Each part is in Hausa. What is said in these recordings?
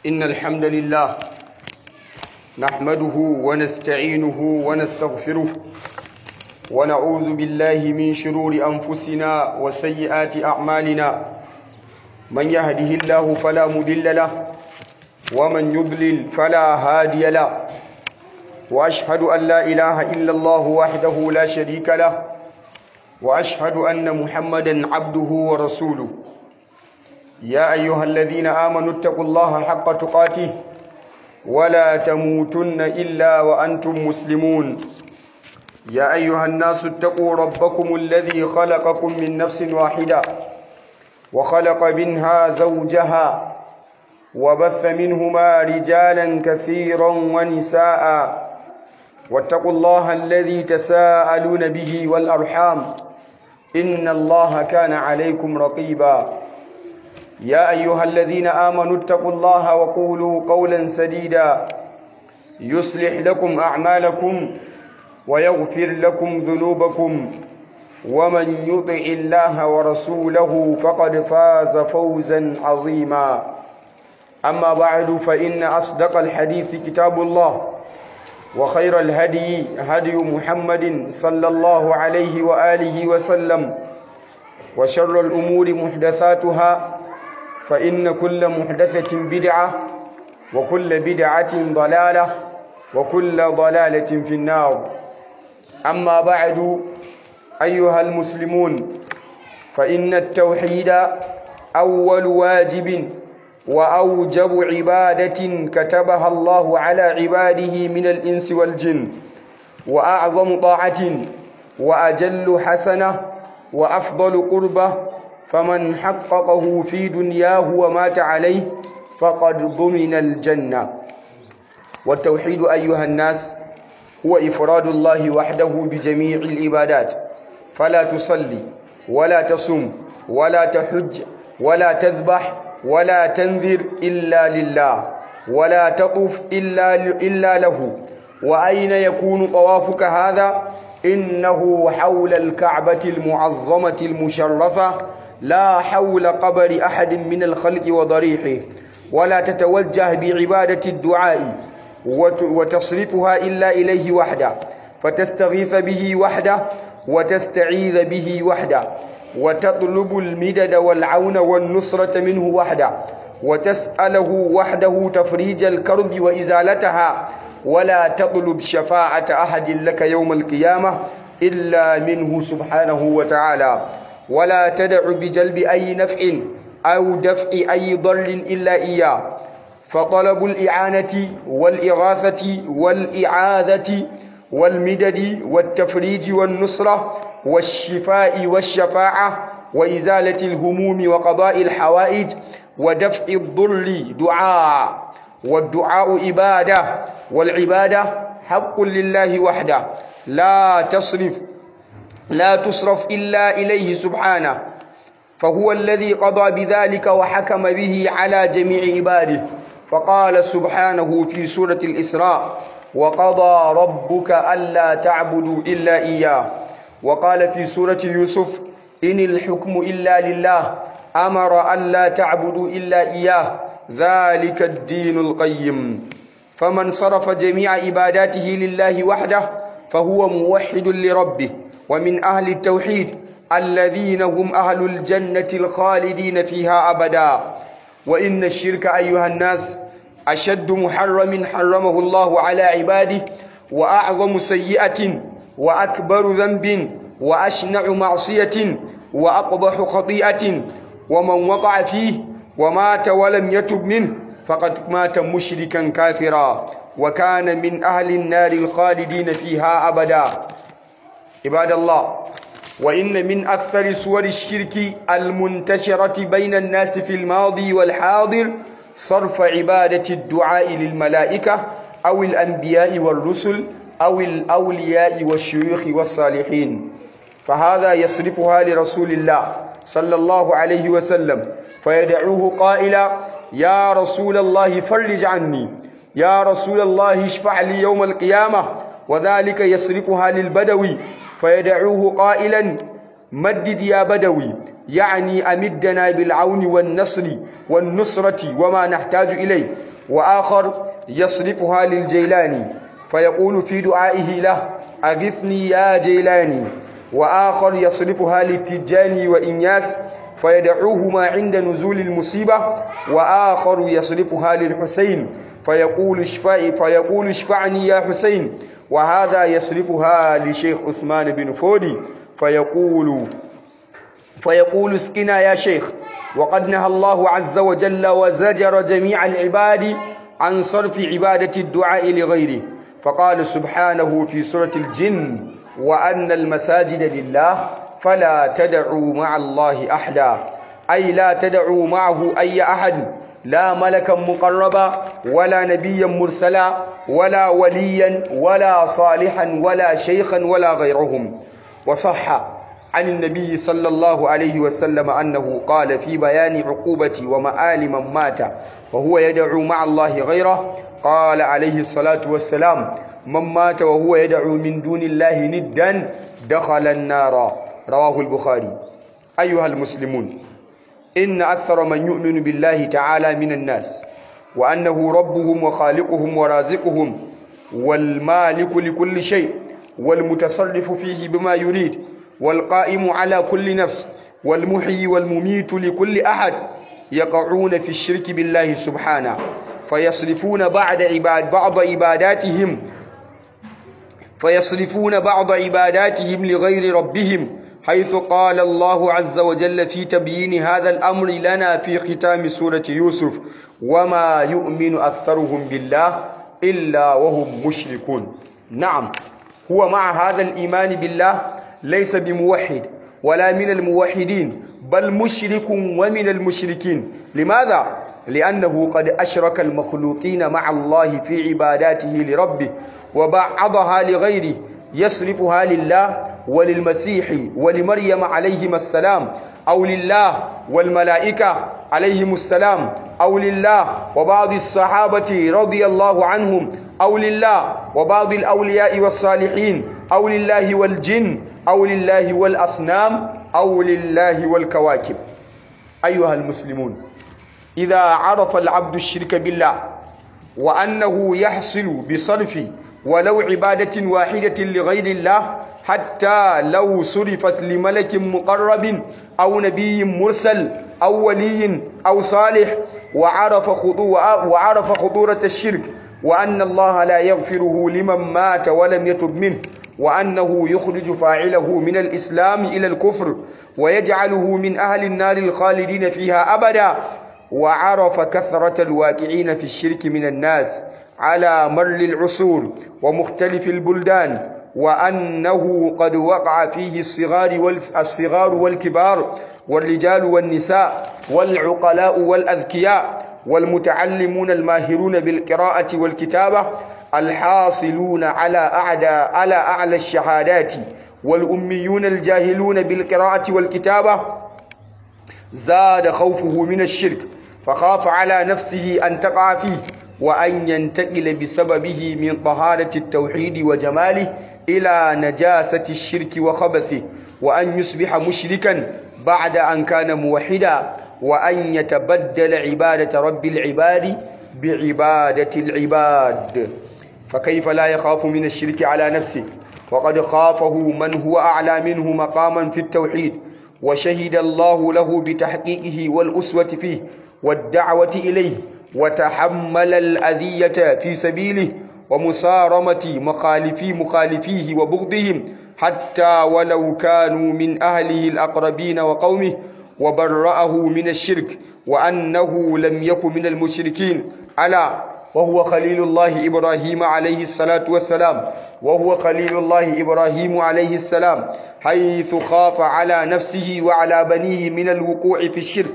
إن الحمد لله نحمده ونستعينه ونستغفره ونعوذ بالله من شرور أنفسنا وسيئات أعمالنا من يهده الله فلا مضل له ومن يضلل فلا هادي له وأشهد أن لا إله إلا الله وحده لا شريك له وأشهد أن محمدا عبده ورسوله يا أيها الذين آمنوا اتقوا الله حق تقاته ولا تموتن إلا وأنتم مسلمون يا أيها الناس اتقوا ربكم الذي خلقكم من نفس واحدة وخلق منها زوجها وبث منهما رجالا كثيرا ونساء واتقوا الله الذي تساءلون به والأرحام إن الله كان عليكم رقيبا يا أيها الذين آمنوا اتقوا الله وقولوا قولا سديدا يصلح لكم أعمالكم ويغفر لكم ذنوبكم ومن يطع الله ورسوله فقد فاز فوزا عظيما أما بعد فإن أصدق الحديث كتاب الله وخير الهدي هدي محمد صلى الله عليه وآله وسلم وشر الأمور محدثاتها فإن كل محدثة بدعة وكل بدعة ضلالة وكل ضلالة في النار أما بعد أيها المسلمون فإن التوحيد أول واجب وأوجب عبادة كتبها الله على عباده من الإنس والجن وأعظم طاعة وأجل حسنة وأفضل قربة فمن حققه في دنياه ومات عليه فقد ضمن الجنة والتوحيد أيها الناس هو إفراد الله وحده بجميع العبادات فلا تصلي ولا تصم ولا تحج ولا تذبح ولا تنذر إلا لله ولا تطوف إلا, إلا له وأين يكون طوافك هذا إنه حول الكعبة المعظمة المشرفة لا حول قبر أحد من الخلق وضريحه ولا تتوجه بعبادة الدعاء وتصرفها إلا إليه وحده فتستغيث به وحده وتستعيذ به وحده وتطلب المدد والعون والنصرة منه وحده وتسأله وحده تفريج الكرب وإزالتها ولا تطلب شفاعة أحد لك يوم القيامة إلا منه سبحانه وتعالى ولا تدع بجلب أي نفع أو دفع أي ضر إلا إياه فطلب الإعانة والإغاثة والإعاذة والمدد والتفريج والنصرة والشفاء والشفاعة وإزالة الهموم وقضاء الحوائج ودفع الضر دعاء والدعاء عبادة والعبادة حق لله وحده لا تصرف لا تصرف إلا إليه سبحانه فهو الذي قضى بذلك وحكم به على جميع عباده فقال سبحانه في سورة الإسراء وقضى ربك ألا تعبدوا إلا إياه وقال في سورة يوسف إن الحكم إلا لله أمر ألا تعبدوا إلا إياه ذلك الدين القيم فمن صرف جميع عباداته لله وحده فهو موحد لربه ومن أهل التوحيد الذين هم أهل الجنة الخالدين فيها أبدا وإن الشرك أيها الناس أشد محرم حرمه الله على عباده وأعظم سيئة وأكبر ذنب وأشنع معصية وأقبح خطيئة ومن وقع فيه ومات ولم يتب منه فقد مات مشركا كافرا وكان من أهل النار الخالدين فيها أبدا عباد الله وإن من أكثر صور الشرك المنتشرة بين الناس في الماضي والحاضر صرف عبادة الدعاء للملائكة أو الأنبياء والرسل أو الأولياء والشيوخ والصالحين فهذا يصرفها لرسول الله صلى الله عليه وسلم فيدعوه قائلا يا رسول الله فرج عني يا رسول الله اشفع لي يوم القيامة وذلك يصرفها للبدوي فيدعوه قائلا مدد يا بدوي يعني أمدنا بالعون والنصر والنصرة وما نحتاج إليه وآخر يصرفها للجيلاني فيقول في دعائه له أغثني يا جيلاني وآخر يصرفها للتجاني وإنياس فيدعوهما عند نزول المصيبة وآخر يصرفها للحسين فيقول اشفعي فيقول اشفعني يا حسين وهذا يصرفها لشيخ عثمان بن فودي فيقول فيقول اسقنا يا شيخ وقد نهى الله عز وجل وزجر جميع العباد عن صرف عبادة الدعاء لغيره فقال سبحانه في سورة الجن وأن المساجد لله فلا تدعوا مع الله أحدا أي لا تدعوا معه أي أحد لا ملكا مقربا ولا نبيا مرسلا ولا وليا ولا صالحا ولا شيخا ولا غيرهم وصح عن النبي صلى الله عليه وسلم أنه قال في بيان عقوبة ومآل من مات وهو يدعو مع الله غيره قال عليه الصلاة والسلام من مات وهو يدعو من دون الله ندا دخل النار رواه البخاري أيها المسلمون إن أكثر من يؤمن بالله تعالى من الناس وأنه ربهم وخالقهم ورازقهم والمالك لكل شيء والمتصرف فيه بما يريد والقائم على كل نفس والمحيي والمميت لكل أحد يقعون في الشرك بالله سبحانه فيصرفون بعد عباد بعض عباداتهم فيصرفون بعض عباداتهم لغير ربهم حيث قال الله عز وجل في تبيين هذا الأمر لنا في ختام سورة يوسف وما يؤمن أكثرهم بالله إلا وهم مشركون نعم هو مع هذا الإيمان بالله ليس بموحد ولا من الموحدين بل مشرك ومن المشركين لماذا؟ لأنه قد أشرك المخلوقين مع الله في عباداته لربه وبعضها لغيره يصرفها لله وللمسيح ولمريم عليهما السلام أو لله والملائكة عليهم السلام أو لله وبعض الصحابة رضي الله عنهم أو لله وبعض الأولياء والصالحين أو لله والجن أو لله والأصنام أو لله والكواكب أيها المسلمون إذا عرف العبد الشرك بالله وأنه يحصل بصرف ولو عبادة واحدة لغير الله حتى لو صرفت لملك مقرب أو نبي مرسل أو ولي أو صالح وعرف وعرف خطورة الشرك وأن الله لا يغفره لمن مات ولم يتب منه وأنه يخرج فاعله من الإسلام إلى الكفر ويجعله من أهل النار الخالدين فيها أبدا وعرف كثرة الواقعين في الشرك من الناس على مر العصور ومختلف البلدان وأنه قد وقع فيه الصغار والصغار والكبار والرجال والنساء والعقلاء والأذكياء والمتعلمون الماهرون بالقراءة والكتابة الحاصلون على أعلى على أعلى الشهادات والأميون الجاهلون بالقراءة والكتابة زاد خوفه من الشرك فخاف على نفسه أن تقع فيه وأن ينتقل بسببه من طهارة التوحيد وجماله إلى نجاسة الشرك وخبثه وأن يصبح مشركا بعد أن كان موحدا وأن يتبدل عبادة رب العباد بعبادة العباد فكيف لا يخاف من الشرك على نفسه وقد خافه من هو أعلى منه مقاما في التوحيد وشهد الله له بتحقيقه والأسوة فيه والدعوة إليه وتحمل الأذية في سبيله ومصارمة مخالفي مخالفيه وبغضهم حتى ولو كانوا من أهله الأقربين وقومه وبرأه من الشرك وأنه لم يكن من المشركين ألا وهو خليل الله إبراهيم عليه الصلاة والسلام وهو خليل الله إبراهيم عليه السلام حيث خاف على نفسه وعلى بنيه من الوقوع في الشرك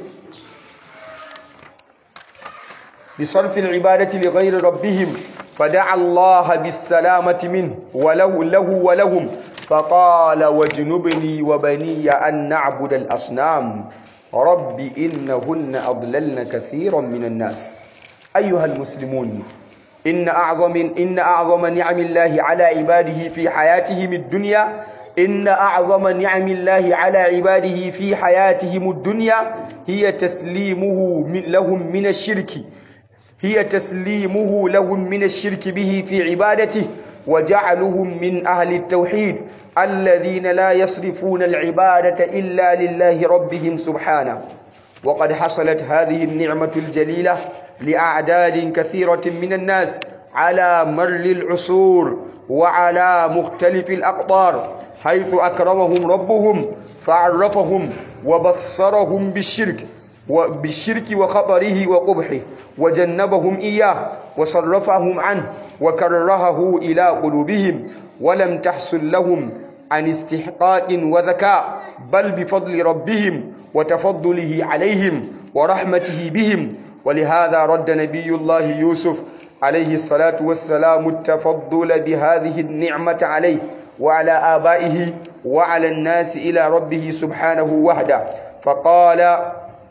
بصرف العبادة لغير ربهم فدعا الله بالسلامة منه وله له ولهم فقال واجنبني وبني أن نعبد الأصنام رب إنهن أضللن كثيرا من الناس أيها المسلمون إن أعظم إن أعظم نعم الله على عباده في حياتهم الدنيا إن أعظم نعم الله على عباده في حياتهم الدنيا هي تسليمه من لهم من الشرك هي تسليمه لهم من الشرك به في عبادته وجعلهم من أهل التوحيد الذين لا يصرفون العبادة إلا لله ربهم سبحانه وقد حصلت هذه النعمة الجليلة لأعداد كثيرة من الناس على مر العصور وعلى مختلف الأقطار حيث أكرمهم ربهم فعرفهم وبصرهم بالشرك وبالشرك وخطره وقبحه وجنبهم إياه وصرفهم عنه وكرهه إلى قلوبهم ولم تحصل لهم عن استحقاق وذكاء بل بفضل ربهم وتفضله عليهم ورحمته بهم ولهذا رد نبي الله يوسف عليه الصلاة والسلام التفضل بهذه النعمة عليه وعلى آبائه وعلى الناس إلى ربه سبحانه وحده فقال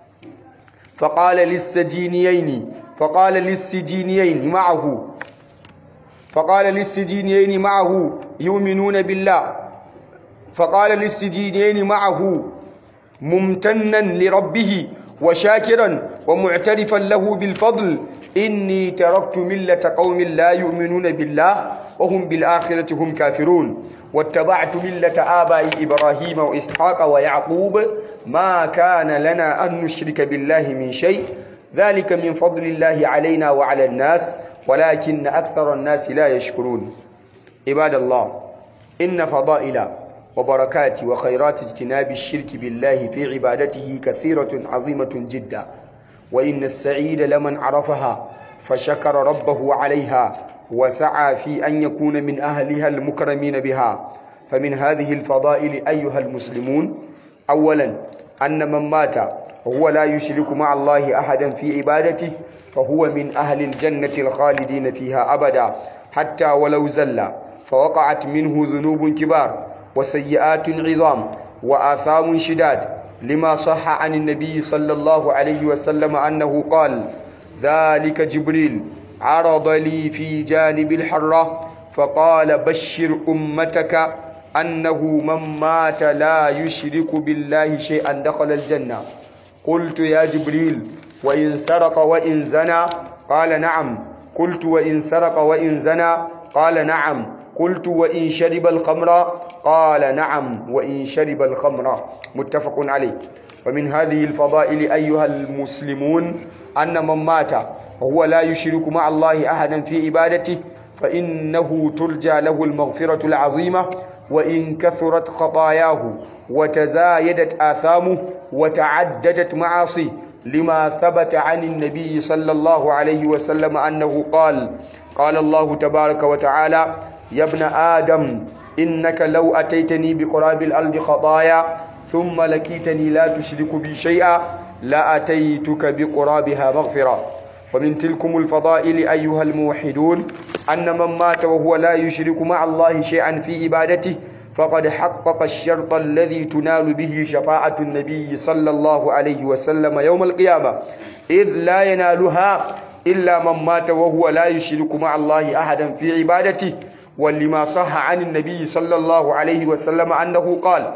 فقال للسجينيين فقال للسجينيين معه فقال للسجينيين معه يؤمنون بالله فقال للسجينيين معه ممتنا لربه وشاكرا ومعترفا له بالفضل إني تركت ملة قوم لا يؤمنون بالله وهم بالآخرة هم كافرون واتبعت ملة آباء إبراهيم وإسحاق ويعقوب ما كان لنا أن نشرك بالله من شيء ذلك من فضل الله علينا وعلى الناس ولكن أكثر الناس لا يشكرون عباد الله إن فضائل وبركات وخيرات اجتناب الشرك بالله في عبادته كثيرة عظيمة جدا وإن السعيد لمن عرفها فشكر ربه عليها وسعى في أن يكون من أهلها المكرمين بها فمن هذه الفضائل أيها المسلمون أولا أن من مات وهو لا يشرك مع الله أحدا في عبادته فهو من أهل الجنة الخالدين فيها أبدا حتى ولو زل فوقعت منه ذنوب كبار وسيئات عظام وآثام شداد لما صح عن النبي صلى الله عليه وسلم أنه قال ذلك جبريل عرض لي في جانب الحرة فقال بشر أمتك أنه من مات لا يشرك بالله شيئا دخل الجنة قلت يا جبريل وإن سرق وإن زنى قال نعم قلت وإن سرق وإن زنى قال نعم قلت وإن شرب الخمر قال نعم وإن شرب الخمر متفق عليه ومن هذه الفضائل أيها المسلمون أن من مات وهو لا يشرك مع الله أحدا في عبادته فإنه ترجى له المغفرة العظيمة وإن كثرت خطاياه وتزايدت آثامه وتعددت معاصيه لما ثبت عن النبي صلى الله عليه وسلم أنه قال قال الله تبارك وتعالى يا ابن آدم إنك لو أتيتني بقراب الأرض خطايا ثم لقيتني لا تشرك بي شيئا لأتيتك بقرابها مغفرة ومن تلكم الفضائل أيها الموحدون أن من مات وهو لا يشرك مع الله شيئا في عبادته فقد حقق الشرط الذي تنال به شفاعة النبي صلى الله عليه وسلم يوم القيامة إذ لا ينالها إلا من مات وهو لا يشرك مع الله أحدا في عبادته ولما صح عن النبي صلى الله عليه وسلم أنه قال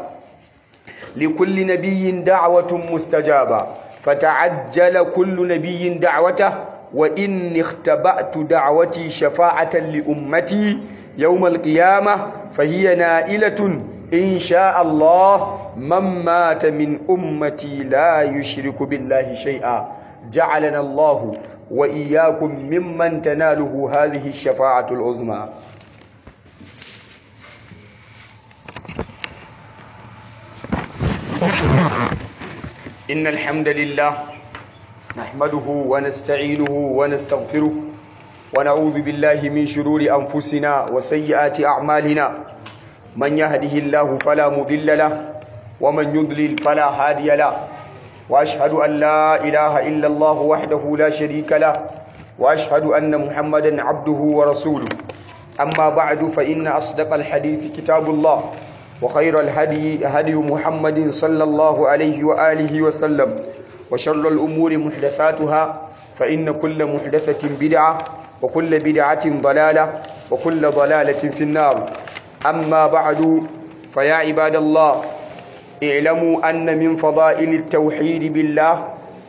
لكل نبي دعوة مستجابة فتعجل كل نبي دعوته وإن اختبأت دعوتي شفاعة لأمتي يوم القيامة فهي نائلة إن شاء الله من مات من أمتي لا يشرك بالله شيئا جعلنا الله وإياكم ممن تناله هذه الشفاعة العظمى إن الحمد لله نحمده ونستعينه ونستغفره ونعوذ بالله من شرور أنفسنا وسيئات أعمالنا من يهده الله فلا مضل له ومن يضلل فلا هادي له وأشهد أن لا إله إلا الله وحده لا شريك له وأشهد أن محمدا عبده ورسوله أما بعد فإن أصدق الحديث كتاب الله وخير الهدي هدي محمد صلى الله عليه وآله وسلم وشر الأمور محدثاتها فإن كل محدثة بدعة وكل بدعة ضلالة وكل ضلالة في النار أما بعد فيا عباد الله اعلموا أن من فضائل التوحيد بالله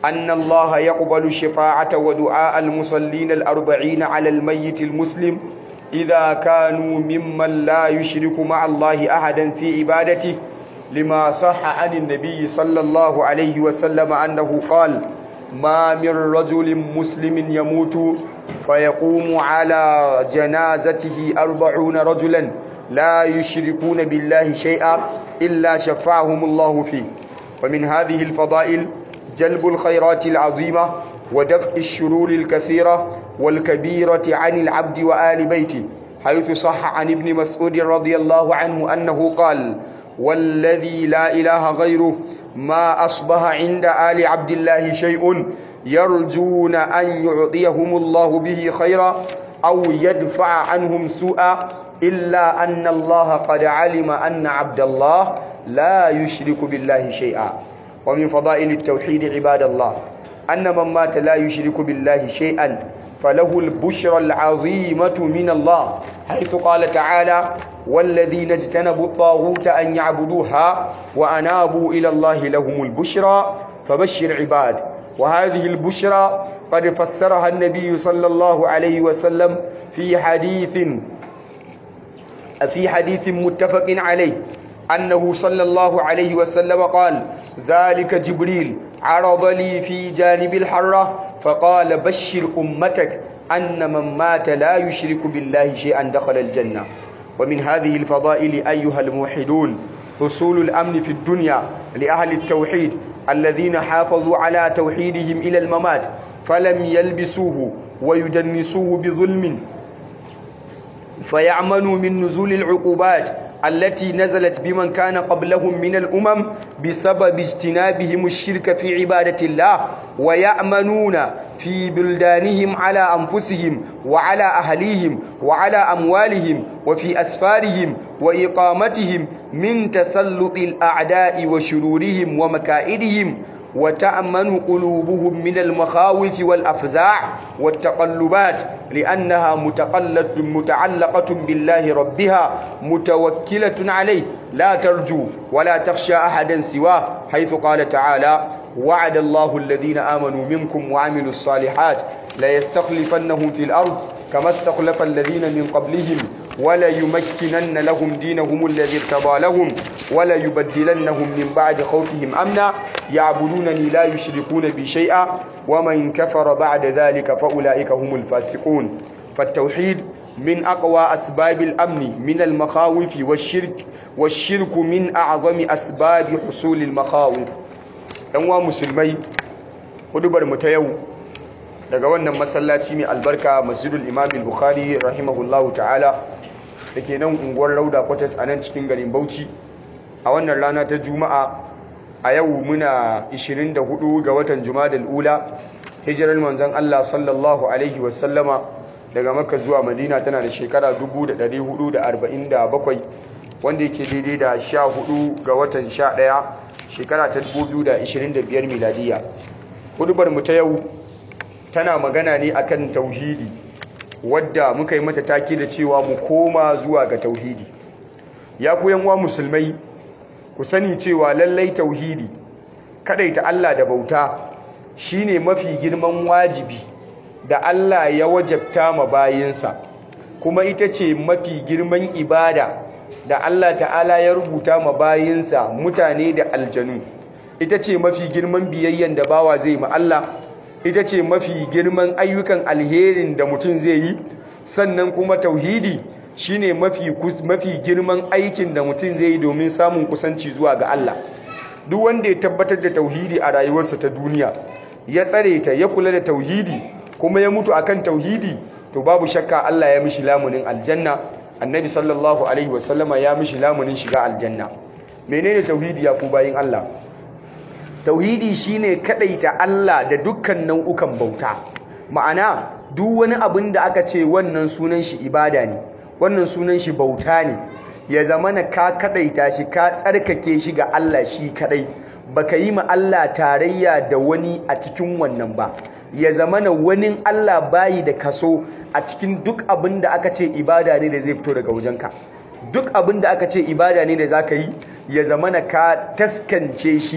أن الله يقبل الشفاعة ودعاء المصلين الأربعين على الميت المسلم إذا كانوا ممن لا يشرك مع الله أحدا في عبادته لما صح عن النبي صلى الله عليه وسلم أنه قال ما من رجل مسلم يموت فيقوم على جنازته أربعون رجلا لا يشركون بالله شيئا إلا شفعهم الله فيه ومن هذه الفضائل جلب الخيرات العظيمة ودفع الشرور الكثيرة والكبيرة عن العبد وآل بيته حيث صح عن ابن مسعود رضي الله عنه أنه قال والذي لا إله غيره ما أصبح عند آل عبد الله شيء يرجون أن يعطيهم الله به خيرا أو يدفع عنهم سوءا إلا أن الله قد علم أن عبد الله لا يشرك بالله شيئا ومن فضائل التوحيد عباد الله أن من مات لا يشرك بالله شيئا فله البشرى العظيمة من الله حيث قال تعالى والذين اجتنبوا الطاغوت أن يعبدوها وأنابوا إلى الله لهم البشرى فبشر عباد وهذه البشرى قد فسرها النبي صلى الله عليه وسلم في حديث في حديث متفق عليه أنه صلى الله عليه وسلم قال ذلك جبريل عرض لي في جانب الحرة فقال بشر أمتك أن من مات لا يشرك بالله شيئا دخل الجنة ومن هذه الفضائل أيها الموحدون حصول الأمن في الدنيا لأهل التوحيد الذين حافظوا على توحيدهم إلى الممات فلم يلبسوه ويدنسوه بظلم فيعملوا من نزول العقوبات التي نزلت بمن كان قبلهم من الأمم بسبب اجتنابهم الشرك في عبادة الله ويأمنون في بلدانهم على أنفسهم وعلى أهليهم وعلى أموالهم وفي أسفارهم وإقامتهم من تسلط الأعداء وشرورهم ومكائدهم وتأمن قلوبهم من المخاوف والأفزاع والتقلبات لأنها متقلة متعلقة بالله ربها متوكلة عليه لا ترجو ولا تخشى أحدا سواه حيث قال تعالى وعد الله الذين آمنوا منكم وعملوا الصالحات ليستخلفنهم في الأرض كما استخلف الذين من قبلهم ولا يمكنن لهم دينهم الذي ارتضى لهم ولا يبدلنهم من بعد خوفهم أمنا يعبدونني لا يشركون بي شيئا ومن كفر بعد ذلك فأولئك هم الفاسقون فالتوحيد من أقوى أسباب الأمن من المخاوف والشرك والشرك من أعظم أسباب حصول المخاوف ɗanwa musulmai hudubar mu ta yau daga wannan masallaci mai albarka masjidul imam bukhari rahimahullahu ta'ala da ke nan unguwar rauda kwatas a nan cikin garin bauchi a wannan rana ta juma'a a yau muna 24 ga watan jumadal ula hijirar manzon allah sallallahu alaihi wasallama daga makka zuwa madina tana da shekara 1447 wanda yake daidai da 14 ga watan 11 shekara ta 2025 miladiya hudubar mu ta yau tana magana ne akan tauhidi wadda muka yi mata take da cewa mu koma zuwa ga tauhidi ya ku yanwa musulmai ku sani cewa lallai tauhidi kadaita Allah da bauta shine mafi girman wajibi da Allah ya wajabta ma bayinsa kuma ita ce mafi girman ibada da Allah ta'ala ya rubuta ma bayinsa mutane da aljanu ita ce mafi girman biyayyen da bawa zai ma Allah ita ce mafi girman ayyukan alherin da mutum zai yi sannan kuma tauhidi shine mafi mafi girman aikin da mutum zai yi domin samun kusanci zuwa ga Allah duk wanda ya tabbatar da tauhidi a rayuwarsa ta duniya ya tsare ta ya kula da tauhidi kuma ya mutu akan tauhidi to babu shakka Allah ya mishi lamunin aljanna annabi sallallahu alaihi wasallama ya mishi lamunin shiga aljanna menene tauhidi ya ku bayin Allah tauhidi shine kadaita Allah da dukkan nau'ukan bauta ma'ana duk wani abin da aka ce wannan sunan shi ibada ne wannan sunan shi bauta ne ya zamana ka kadaita shi ka tsarkake shi ga Allah shi kadai baka yi ma Allah tarayya da wani a cikin wannan ba ya zamana wani Allah bayi da kaso a cikin duk abin da aka ce ibada ne da zai fito daga wajenka duk abin da aka ce ibada ne da zaka yi ya zamana ka taskance shi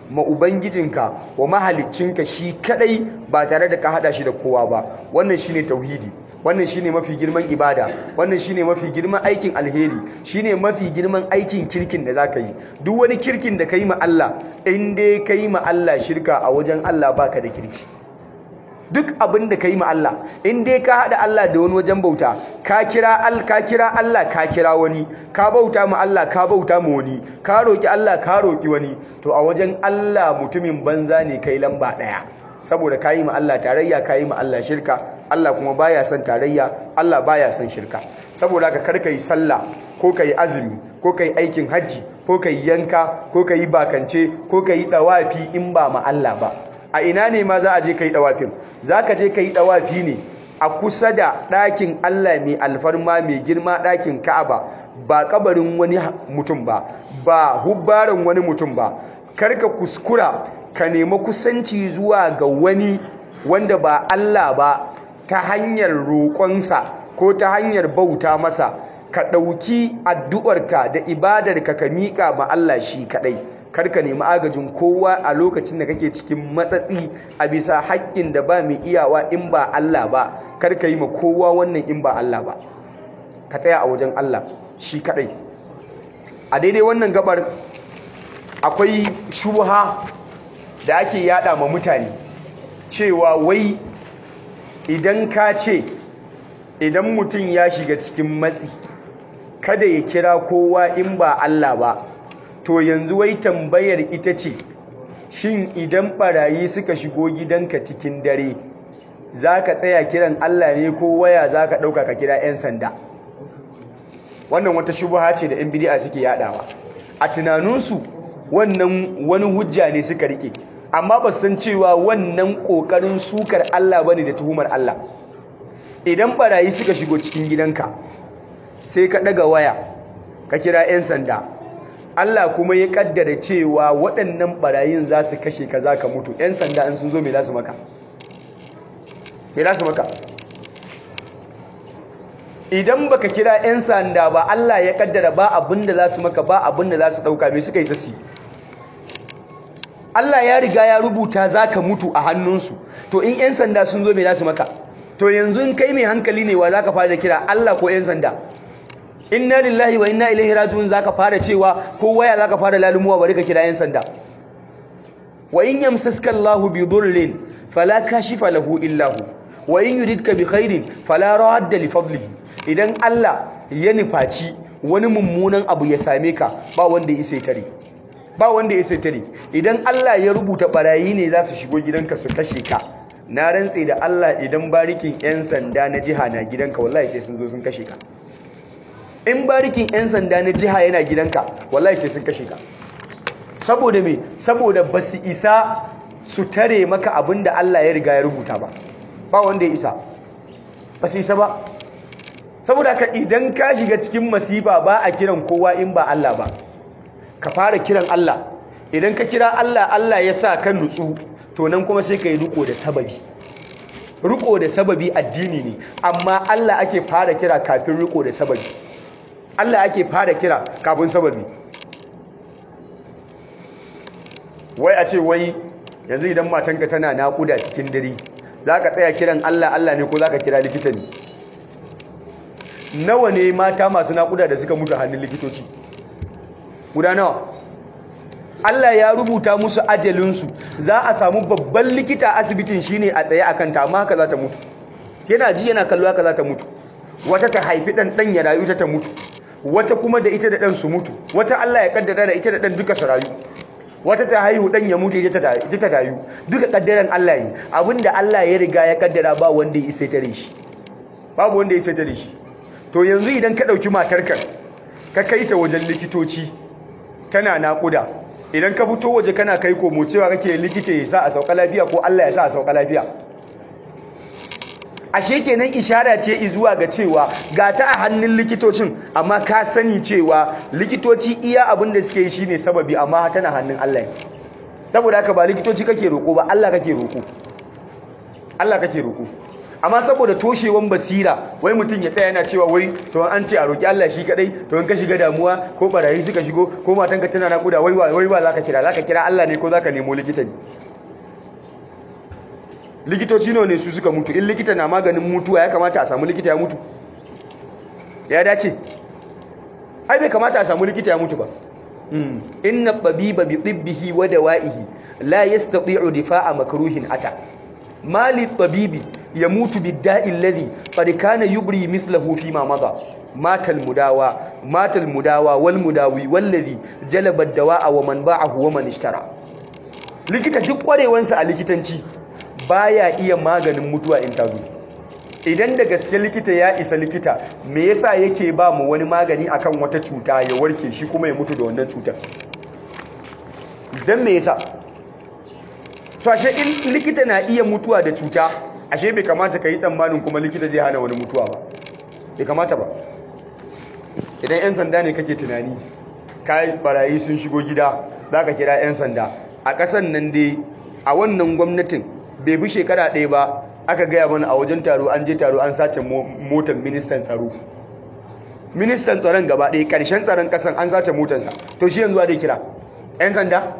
ma ubangijinka wa mahaliccinka shi kadai ba tare da ka hada shi da kowa ba wannan shine tauhidi wannan shine mafi girman ibada wannan shine mafi girman aikin alheri shine mafi girman aikin kirkin da zaka yi duk wani kirkin da kai ma Allah in dai kai ma Allah shirka a wajen Allah baka da kirki duk abin da kai ma Allah in dai ka hada Allah da wani wajen bauta ka kira al ka kira Allah ka kira wani ka bauta ma Allah ka bauta ma wani ka roki Allah ka roki wani to a wajen Allah mutumin banza ne kai lamba daya saboda kayi ma Allah tarayya kayi ma Allah shirka Allah kuma baya son tarayya Allah baya son shirka saboda haka kar kai sallah ko kai azumi ko kai aikin haji ko kai yanka ko kai bakance ko kai dawafi in ba ma Allah ba a ina ne ma za a je kai dawafin zaka je kai dawafi ne a kusa da ɗakin Allah mai alfarma mai girma ɗakin Ka'aba ba kabarin wani mutum ba ba hubbaran wani mutum ba karka kuskura ka nemi kusanci zuwa ga wani wanda ba Allah ba ta hanyar roƙonsa ko ta hanyar bauta masa ka ɗauki addu'arka da ibadarka ka miƙa ma Allah shi kaɗai karka nemi agajin kowa a lokacin da kake cikin matsatsi a bisa haƙƙin da ba mai iyawa in ba Allah ba karka yi ma kowa wannan in ba Allah ba ka tsaya a wajen Allah shi kaɗai a daidai wannan gabar akwai shubha da ake yada ma mutane cewa wai idan ka ce idan mutum ya shiga cikin matsi kada ya kira kowa in ba Allah ba to yanzu wai tambayar ita ce shin idan barayi suka shigo gidanka cikin dare za ka tsaya kiran Allah ne ko waya za ka ɗauka ka kira 'yan sanda wannan wata shubuha ce da 'yan bidi'a suke yadawa a tunaninsu wannan wani hujja ne suka rike amma ba san cewa wannan kokarin sukar Allah bane da tuhumar Allah idan barayi suka shigo cikin gidanka sai ka daga waya ka kira 'yan sanda Allah kuma ya kaddara cewa waɗannan barayin za su kashe ka za ka mutu 'yan sanda in sun zo me za su maka me za su maka idan baka kira 'yan sanda ba Allah ya kaddara ba abin da za su maka ba abin da za su ɗauka me suka yi tasi Allah ya riga ya rubuta za ka mutu a hannunsu to in 'yan sanda sun zo me za su maka to yanzu in kai mai hankali ne wa za ka fara kira Allah ko 'yan sanda inna lillahi wa inna ilaihi raji'un za ka fara cewa ko waya za ka fara lalumuwa bari ka kira 'yan sanda wa in yamsaska Allahu bi dhurrin fala kashifa lahu illa hu wa in yuridka bi khairin fala radda li fadlihi idan Allah ya nufaci wani mummunan abu ya same ka ba wanda ya sai tare ba wanda ya sai tare idan Allah ya rubuta barayi ne za su shigo gidanka su kashe ka na rantse da Allah idan barikin yan sanda na jiha na gidanka wallahi sai sun zo sun kashe ka in barikin yan sanda na jiha yana gidanka wallahi sai sun kashe ka saboda me saboda basu isa su tare maka abinda Allah ya riga ya rubuta ba ba wanda ya isa basu isa ba saboda ka idan ka shiga cikin masifa ba a kiran kowa in ba Allah ba ka fara kiran Allah idan ka kira Allah Allah ya sa kan nutsu to nan kuma sai ka yi riko da sababi riko da sababi addini ne amma Allah ake fara kira kafin riko da sababi Allah ake fara kira kafin sababi wai a ce wai yanzu idan matanka tana naƙuda cikin dare za ka tsaya kiran Allah Allah ne ko za ka kira likita ne nawa ne mata masu naƙuda da suka mutu hannun likitoci guda nawa Allah ya rubuta musu ajalinsu za a samu babban likita asibitin shine a tsaye a kanta amma haka za ta mutu yana ji yana kallo haka za ta mutu wata ta haifi ɗan ɗan ya rayu ta ta mutu wata kuma da ita da ɗan su mutu wata Allah ya kaddara da ita da ɗan duka su rayu wata ta haihu ɗan ya mutu ita ta rayu duka kaddaran Allah ne abinda Allah ya riga ya kaddara ba wanda ya isa tare shi babu wanda ya isa tare shi to yanzu idan ka ɗauki matarka ka kai ta wajen likitoci tana naƙuda idan ka fito waje kana kai komo cewa kake likita ya sa a sauka lafiya ko Allah ya sa a sauka lafiya ashe kenan ishara ce zuwa ga cewa ga ta a hannun likitocin amma ka sani cewa likitoci iya abin da suke yi shine sababi amma tana hannun Allah saboda haka ba likitoci kake roko ba Allah kake roko Allah kake roko amma saboda toshewan basira wai mutum ya tsaya yana cewa wai to an ce a roki Allah shi kadai to in ka shiga damuwa ko barayi suka shigo ko matanka tana nakuda wai wai wa zaka kira zaka kira Allah ne ko zaka nemo likita ne likitoci ne su suka mutu in likita na maganin mutuwa ya kamata a samu likita ya mutu ya dace ai bai kamata a samu likita ya mutu ba inna tabiba bi tibbihi wa dawa'ihi la yastati'u difa'a makruhin ata mali tabibi yamutu bid-da'i alladhi qad kana yubri mithluhu fi ma madha matal mudawa matal mudawa wal mudawi wallazi jalaba ad-dawa'a wa man ba'ahu wa man ishtara likita duk kwarewansa a likitanci baya iya maganin mutuwa in tazo idan da gaske likita ya isa likita me yasa yake ba mu wani magani akan wata cuta ya warke shi kuma ya mutu da wannan cutar dan me yasa to ashe in likita na iya mutuwa da cuta ashe bai kamata ka yi tsammanin kuma likita zai hana wani mutuwa ba bai kamata ba idan 'yan sanda ne kake tunani kai barayi sun shigo gida za ka kira 'yan sanda a ƙasan nan dai a wannan gwamnatin bai bi shekara ɗaya ba aka gaya mana a wajen taro an je taro an sace motar ministan tsaro ministan tsaron gaba ɗaya ƙarshen tsaron ƙasan an sace motarsa to shi yanzu dai kira 'yan sanda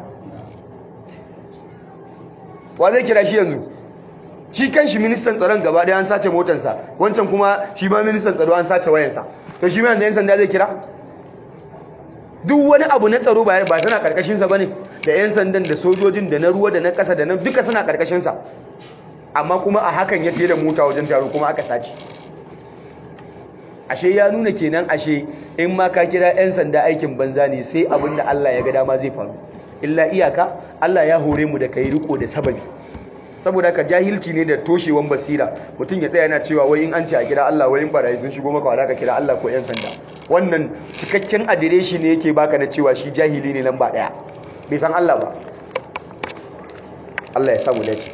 wa zai kira shi yanzu shi kan shi ministan tsaron gaba ɗaya an sace motarsa wancan kuma shi ma ministan tsaro an sace wayansa to shi ma yanzu 'yan sanda zai kira duk wani abu na tsaro ba ba tana karkashinsa ba ne da 'yan sandan da sojojin da na ruwa da na ƙasa da na duka suna karkashinsa amma kuma a hakan ya da mota wajen taro kuma aka sace ashe ya nuna kenan ashe in ma ka kira 'yan sanda aikin banza ne sai abin da Allah ya ga dama zai faru illa iyaka Allah ya hore mu da kai riko da sababi saboda ka jahilci ne da toshewan basira mutum ya tsaya yana cewa wai in an ce a kira Allah wai in barayi sun shigo maka wala ka kira Allah ko 'yan sanda wannan cikakken adireshi ne yake baka na cewa shi jahili ne lamba daya bai san Allah ba Allah ya samu dace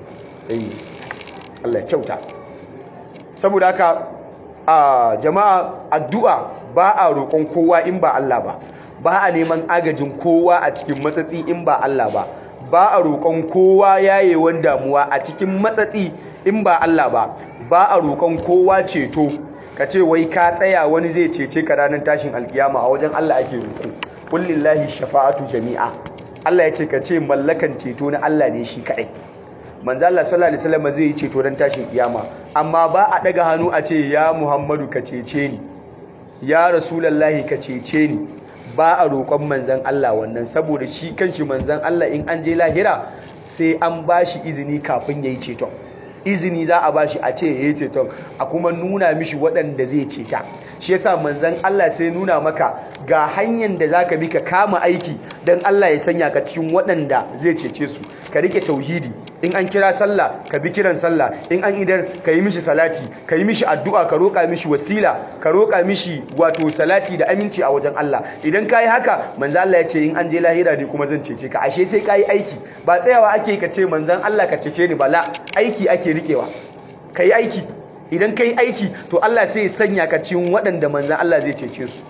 Allah ya kyauta saboda haka a jama'a addu'a ba a roƙon kowa in ba Allah ba ba a neman agajin kowa a cikin matsatsi in ba Allah ba ba a roƙon kowa yayewan damuwa a cikin matsatsi in ba Allah ba ba a roƙon kowa ceto ka ce wai ka tsaya wani zai cece ka ranar tashin alkiyama a wajen Allah ake roƙo kullillahi shafa'atu jami'a Allah ya ce ka ce mallakan ceto na Allah ne shi kaɗai manzo Allah sallallahu alaihi wasallam zai yi ceto dan tashin kiyama amma ba a daga hannu a ce ya Muhammadu ka cece ni ya rasulullahi ka cece ni ba a roƙon manzon Allah wannan saboda shi kanshi manzon Allah in an je lahira sai an bashi izini kafin yayi ceton izini za a bashi a ce yayi ceton a kuma nuna mishi waɗanda zai ceta shi yasa manzon Allah sai nuna maka ga hanyar da zaka bi ka kama aiki dan Allah ya sanya ka cikin waɗanda zai cece su ka rike tauhidi in an kira sallah ka bi kiran sallah in an idar ka yi mishi salati ka yi mishi addu'a ka roƙa mishi wasila ka roƙa mishi wato salati da aminci a wajen Allah idan ka yi haka manzan Allah ya ce in an je lahira ne kuma zan cece ka ashe sai ka yi aiki ba tsayawa ake ka ce manzan Allah ka cece ni bala aiki ake rikewa ka yi aiki idan ka yi aiki to Allah sai ya sanya ka cikin waɗanda manzan Allah zai cece su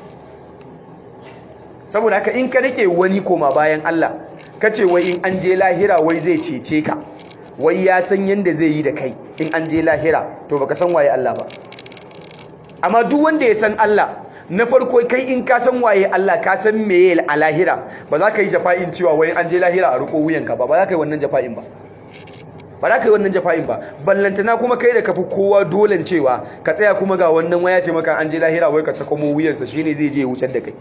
saboda haka in ka rike wani koma bayan Allah ka ce wai in an je lahira wai zai cece ka wai ya san yadda zai yi da kai in an je lahira to baka san waye Allah ba amma duk wanda ya san Allah na farko kai in ka san waye Allah ka san meye a lahira ba za ka yi jafa'in cewa wai an je lahira a riko wuyanka ba ba za ka yi wannan jafa'in ba ba za ka yi wannan jafa'in ba ballantana kuma kai da kafi kowa dolen cewa ka tsaya kuma ga wannan waya ce maka an je lahira wai ka cakomo wuyansa shine zai je ya wucar da kai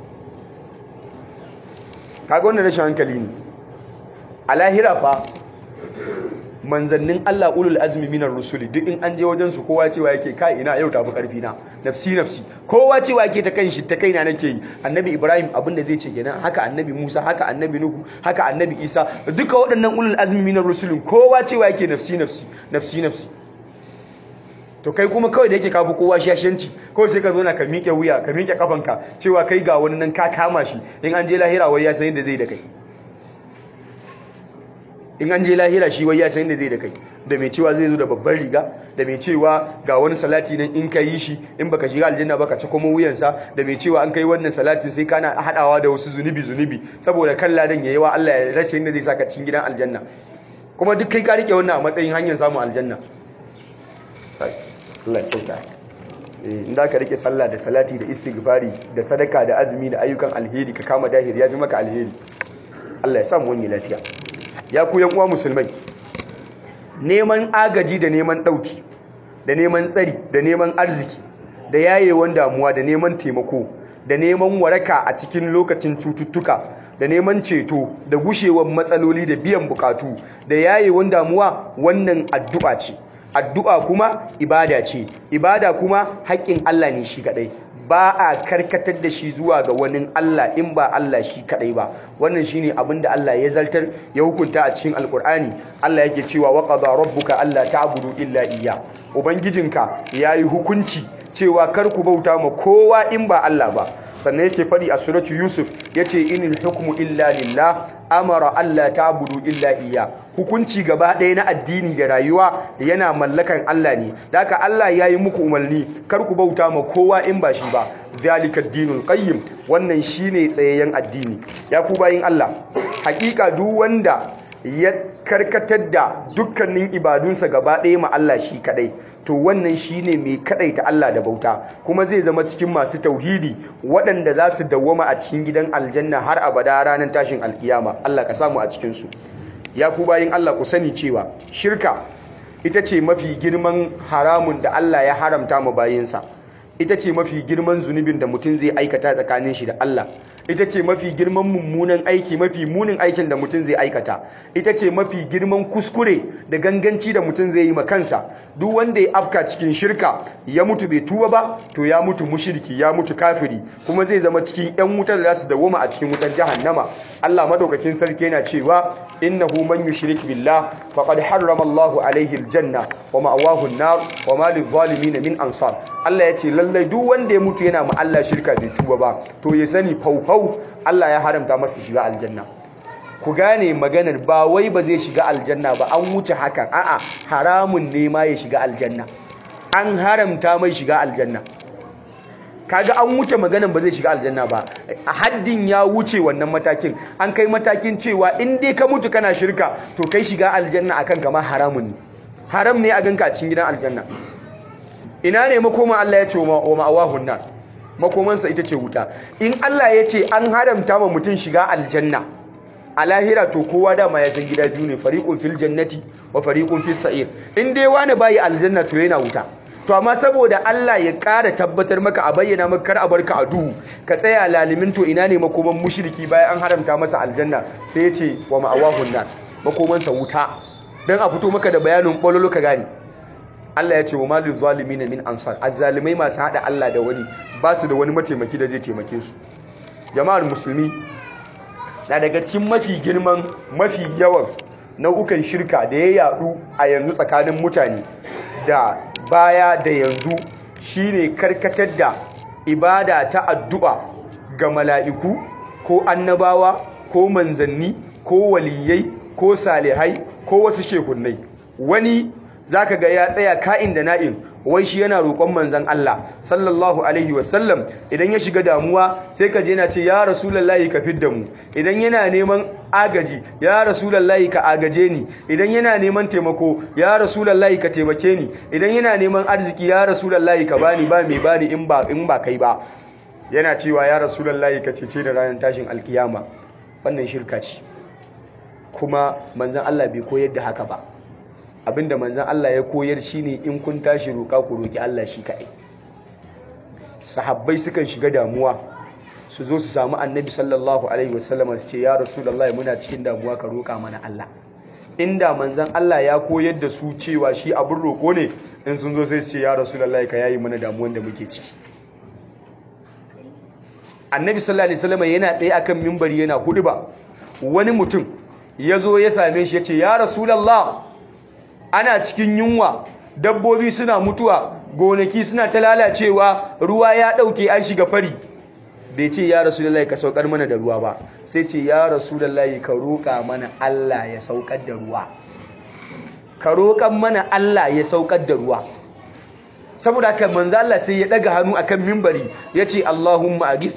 kaga wannan rashin hankali ne a lahira fa manzannin Allah ulul azmi minar rusuli duk in an je wajen su kowa cewa yake kai ina yau tafi karfi na nafsi nafsi kowa cewa yake ta kanshi ta kaina nake yi annabi Ibrahim abinda zai ce kenan haka annabi Musa haka annabi Nuhu haka annabi Isa duka waɗannan ulul azmi minar rusulin kowa cewa yake nafsi nafsi nafsi nafsi to kai kuma kawai da yake kafi kowa shashanci kawai sai ka zo na ka miƙe wuya ka miƙe kafanka cewa kai ga wani nan ka kama shi in an je lahira wai ya san yadda zai da kai in an je lahira shi wai ya san yadda zai da kai da mai cewa zai zo da babban riga da mai cewa ga wani salati nan in ka yi shi in baka shiga aljanna baka ci kuma wuyansa da mai cewa an kai wannan salatin sai kana hadawa da wasu zunubi zunubi saboda kan ladan yayi wa Allah ya rasa yadda zai saka cikin gidan aljanna kuma duk kai ka rike wannan a matsayin hanyar samun aljanna Allah ya kyauta in da ka rike sallah da salati da istighfari da sadaka da azumi da ayyukan alheri ka kama dahir ya fi maka alheri Allah ya samu wani lafiya ya ku yan uwa musulmai neman agaji da neman dauki da neman tsari da neman arziki da yayewan damuwa da neman taimako da neman waraka a cikin lokacin cututtuka da neman ceto da gushewar matsaloli da biyan bukatu da yayewan damuwa wannan addu'a ce addu'a kuma ibada ce ibada kuma haƙƙin Allah ne shi kadai ba a karkatar da shi zuwa ga wani Allah in ba Allah shi kadai ba wannan shine abin da Allah ya zartar ya hukunta a cikin alkur'ani Allah yake cewa wa qada rabbuka alla ta'budu illa iyya ubangijinka yayi hukunci cewa kar ku bauta ma kowa in ba Allah ba sannan yake fadi a suratu yusuf yace inil hukmu illa lillah amara alla ta'budu illa iyya hukunci gaba ɗaya na addini da rayuwa yana mallakan Allah ne haka Allah yayi muku umarni kar ku bauta ma kowa in ba shi ba zalika dinul qayyim wannan shine tsayayyen addini ya ku bayin Allah hakika duk wanda ya karkatar da dukkanin ibadunsa gaba ɗaya ma Allah shi kadai to wannan shine mai kadaita Allah da bauta kuma zai zama cikin masu tauhidi waɗanda za su dawwama a cikin gidan aljanna har abada ranar tashin alkiyama Allah ka samu a cikin su ya ku bayin Allah ku sani cewa shirka ita ce mafi girman haramun da Allah ya haramta ma bayinsa ita ce mafi girman zunubin da mutum zai aikata tsakanin shi da Allah ita ce mafi girman mummunan aiki mafi munin aikin da mutum zai aikata ita ce mafi girman kuskure da ganganci da mutum zai yi ma kansa duk wanda ya afka cikin shirka ya mutu bai tuba ba to ya mutu mushirki ya mutu kafiri kuma zai zama cikin yan wutar da za su dawoma a cikin wutar jahannama Allah madaukakin sarki yana cewa innahu man yushrik billah faqad harrama Allahu alaihi aljanna wa ma'awahu an-nar wa ma lidh-dhalimin min ansar Allah ya ce lallai duk wanda ya mutu yana ma Allah shirka bai tuba ba to ya sani faufau Allah ya haramta masa shiga aljanna ku gane maganar ba wai ba zai shiga aljanna ba an wuce hakan a'a haramun ne ma ya shiga aljanna an haramta mai shiga aljanna kaga an wuce maganar ba zai shiga aljanna ba a haddin ya wuce wannan matakin an kai matakin cewa in dai ka mutu kana shirka to kai shiga aljanna akan kama haramun ne haram ne a ganka a cikin gidan aljanna ina ne makoma Allah ya ce wa ma'awahun nan makomansa ita ce wuta in Allah ya ce an haramta ma mutum shiga aljanna a lahira to kowa dama ya san gida biyu ne fariqun fil jannati wa fariqun fis sa'ir in dai wani bayi aljanna to yana wuta to amma saboda Allah ya ƙara tabbatar maka a bayyana maka kar a barka a duhu ka tsaya lalimin to ina ne makoman mushriki bayan an haramta masa aljanna sai ya ce wa ma'awahun nan makomansa wuta dan a fito maka da bayanin bololo ka gane Allah ya ce wa malil zalimin min ansar azzalimai masu hada Allah da wani ba su da wani mataimaki da zai taimake su jama'ar musulmi na daga cikin mafi girman mafi yawan nau'ukan shirka da ya yadu a yanzu tsakanin mutane da baya da yanzu shine karkatar da ibada ta addu'a ga mala'iku ko annabawa ko manzanni ko waliyai ko salihai ko wasu shekunnai wani zaka ga ya tsaya ka'in da na'in wai shi yana roƙon manzon Allah sallallahu alaihi wasallam idan ya shiga damuwa sai ka je yana ce ya rasulullahi ka fidda mu idan yana neman agaji ya rasulullahi ka agaje ni idan yana neman taimako ya rasulullahi ka taimake ni idan yana neman arziki ya rasulullahi ka bani ba mai bani in ba in ba kai ba yana cewa ya rasulullahi ka cece da ranar tashin alkiyama wannan shirka ce kuma manzon Allah bai koyar da haka ba abinda manzan Allah ya koyar shine in kun tashi roƙa ku roƙi Allah shi kaɗai sahabbai sukan shiga damuwa su zo su samu annabi sallallahu alaihi wasallam su ce ya rasulullahi muna cikin damuwa ka roƙa mana Allah inda manzan Allah ya koyar da su cewa shi abin roƙo ne in sun zo sai su ce ya rasulullahi ka yayi mana damuwan da muke ciki annabi sallallahu alaihi wasallam yana tsaye akan mimbari yana huduba wani mutum ya zo ya same shi ya ce ya rasulallah ana cikin yunwa dabbobi suna mutuwa gonaki suna ta lalacewa ruwa ya ɗauke an shiga fari bai ce ya rasulullahi ka saukar mana da ruwa ba sai ce ya rasulullahi ka roƙa mana Allah ya saukar da ruwa ka roƙan mana Allah ya saukar da ruwa saboda haka manzo Allah sai ya daga hannu akan mimbari yace Allahumma aghithna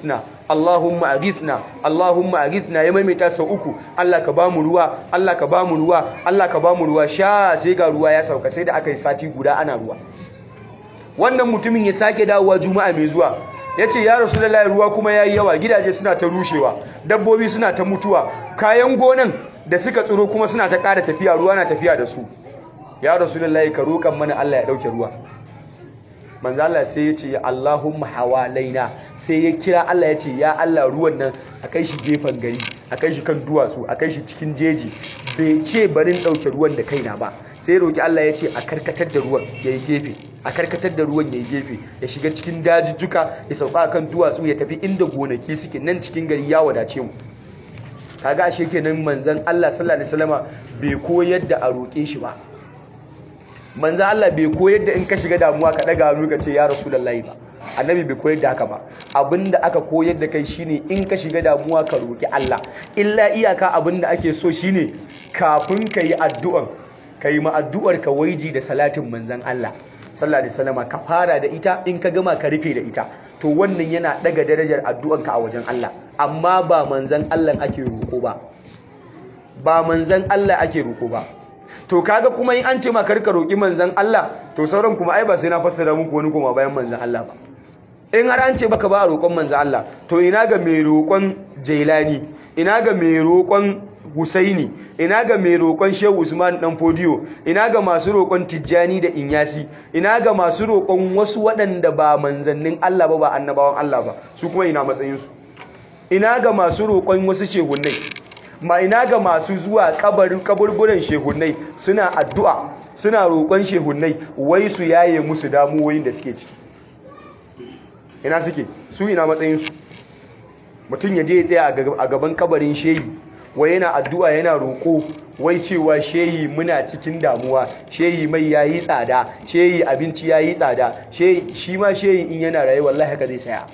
Allahumma aghithna Allahumma aghithna ya maimaita sau uku Allah ka bamu ruwa Allah ka bamu ruwa Allah ka bamu ruwa sha sai ga ruwa ya sauka sai da aka yi sati guda ana ruwa wannan mutumin ya sake dawowa juma'a mai zuwa ya ce ya rasulullahi ruwa kuma yayi yawa gidaje suna ta rushewa dabbobi suna ta mutuwa kayan gonan da suka tsiro kuma suna ta ƙara tafiya ruwa na tafiya da su ya rasulullahi ka roƙan mana Allah ya ɗauke ruwa manzo Allah sai ya ce Allahumma hawalaina sai ya kira Allah ya ce ya Allah ruwan nan a kai shi gefen gari a kai shi kan duwatsu a kai shi cikin jeji bai ce barin ɗauke ruwan da kaina ba sai roki Allah ya ce a karkatar da ruwan ya yi gefe a karkatar da ruwan ya yi gefe ya shiga cikin dajijjuka ya sauka kan duwatsu ya tafi inda gonaki suke nan cikin gari ya wadace mu kaga ashe kenan manzon Allah sallallahu alaihi wasallama bai koyar da a roƙe shi ba manzo Allah bai koyar da in ka shiga damuwa ka daga hannu ka ce ya rasulullahi ba annabi bai koyar da haka ba abinda aka koyar da kai shine in ka shiga damuwa ka roki Allah illa iyaka abinda ake so shine kafin ka yi addu'an ka yi ma addu'ar ka waiji da salatin manzon Allah sallallahu alaihi wasallam ka fara da ita in ka gama ka rufe da ita to wannan yana daga darajar addu'an ka a wajen Allah amma ba manzon Allah ake roko ba ba manzon Allah ake roko ba to kaga kuma in an ce ma karka roki manzon Allah to sauran kuma ai ba sai na fassara muku wani kuma bayan manzon Allah ba in har an ce baka ba a roƙon manzon Allah to ina ga mai roƙon Jailani ina ga mai roƙon Husaini ina ga mai roƙon Shehu Usman dan Fodiyo ina ga masu roƙon Tijjani da Inyasi ina ga masu roƙon wasu waɗanda ba manzannin Allah ba ba annabawan Allah ba su kuma ina matsayin su ina ga masu roƙon wasu shehunnai ma ina ga masu zuwa kabarin kaburburan shehunnai suna addu'a suna roƙon shehunnai wai su yaye musu damuwoyin da suke ciki ina suke su ina matsayinsu mutum ya je ya tsaya a gaban kabarin shehi wai yana addu'a yana roƙo wai cewa shehi muna cikin damuwa shehi mai yayi tsada shehi abinci yayi tsada shehi shi ma shehi in yana raye wallahi haka zai saya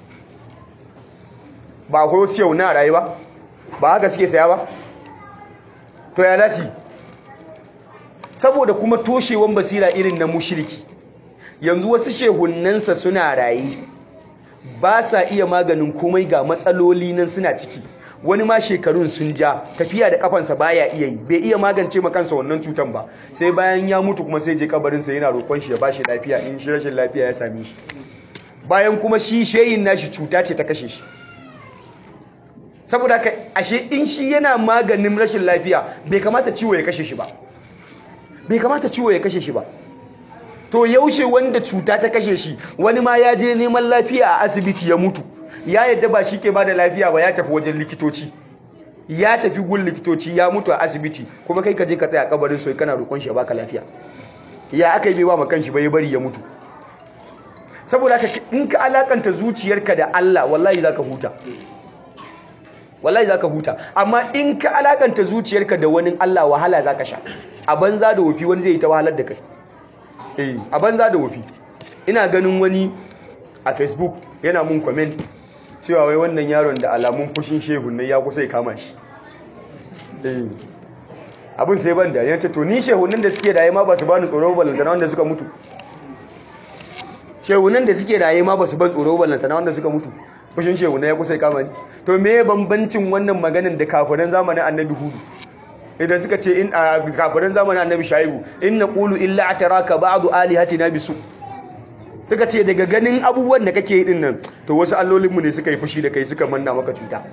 ba akwai wasu yau na raye ba ba haka suke saya ba to ya lasi saboda kuma toshewan basira irin na mushiriki yanzu wasu shehunnansa suna raye ba sa iya maganin komai ga matsaloli nan suna ciki wani ma shekarun sun ja tafiya da kafansa baya iya yi bai iya magance ma kansa wannan cutan ba sai bayan ya mutu kuma sai je kabarinsa yana roƙon shi ya bashi lafiya in shi rashin lafiya ya same shi bayan kuma shi shehin nashi cuta ce ta kashe shi saboda haka ashe in shi yana maganin rashin lafiya bai kamata ciwo ya kashe shi ba bai kamata ciwo ya kashe shi ba to yaushe wanda cuta ta kashe shi wani ma ya je neman lafiya a asibiti ya mutu ya yadda ba shi ke ba da lafiya ba ya tafi wajen likitoci ya tafi gun likitoci ya mutu a asibiti kuma kai ka je ka tsaya kabarin soyi kana roƙon shi ya baka lafiya ya aka yi bai ba ma kanshi bai bari ya mutu saboda haka in ka alakanta zuciyarka da Allah wallahi zaka huta wallahi zaka huta amma in ka alakanta zuciyarka da wani Allah wahala zaka sha a banza da wofi wani zai yi ta wahalar da kai eh a banza da wofi ina ganin wani a Facebook yana mun comment cewa wai wannan yaron da alamun fushin shehun ne ya kusa ya kama shi eh abin sai ban da yace to ni shehunan da suke raye ma ba su bani tsoro ballantana wanda suka mutu shehunan da suke raye ma ba su ban tsoro ballantana wanda suka mutu fushin shehunai ya kusa ya kama ni to me bambancin wannan maganin da kafiran zamanin annabi hudu idan suka ce in a kafiran zamanin annabi shaibu in naqulu illa ataraka ba'du alihatina bisu suka ce daga ganin abubuwan da kake yi din nan to wasu allolinmu ne suka yi fushi da kai suka manna maka cuta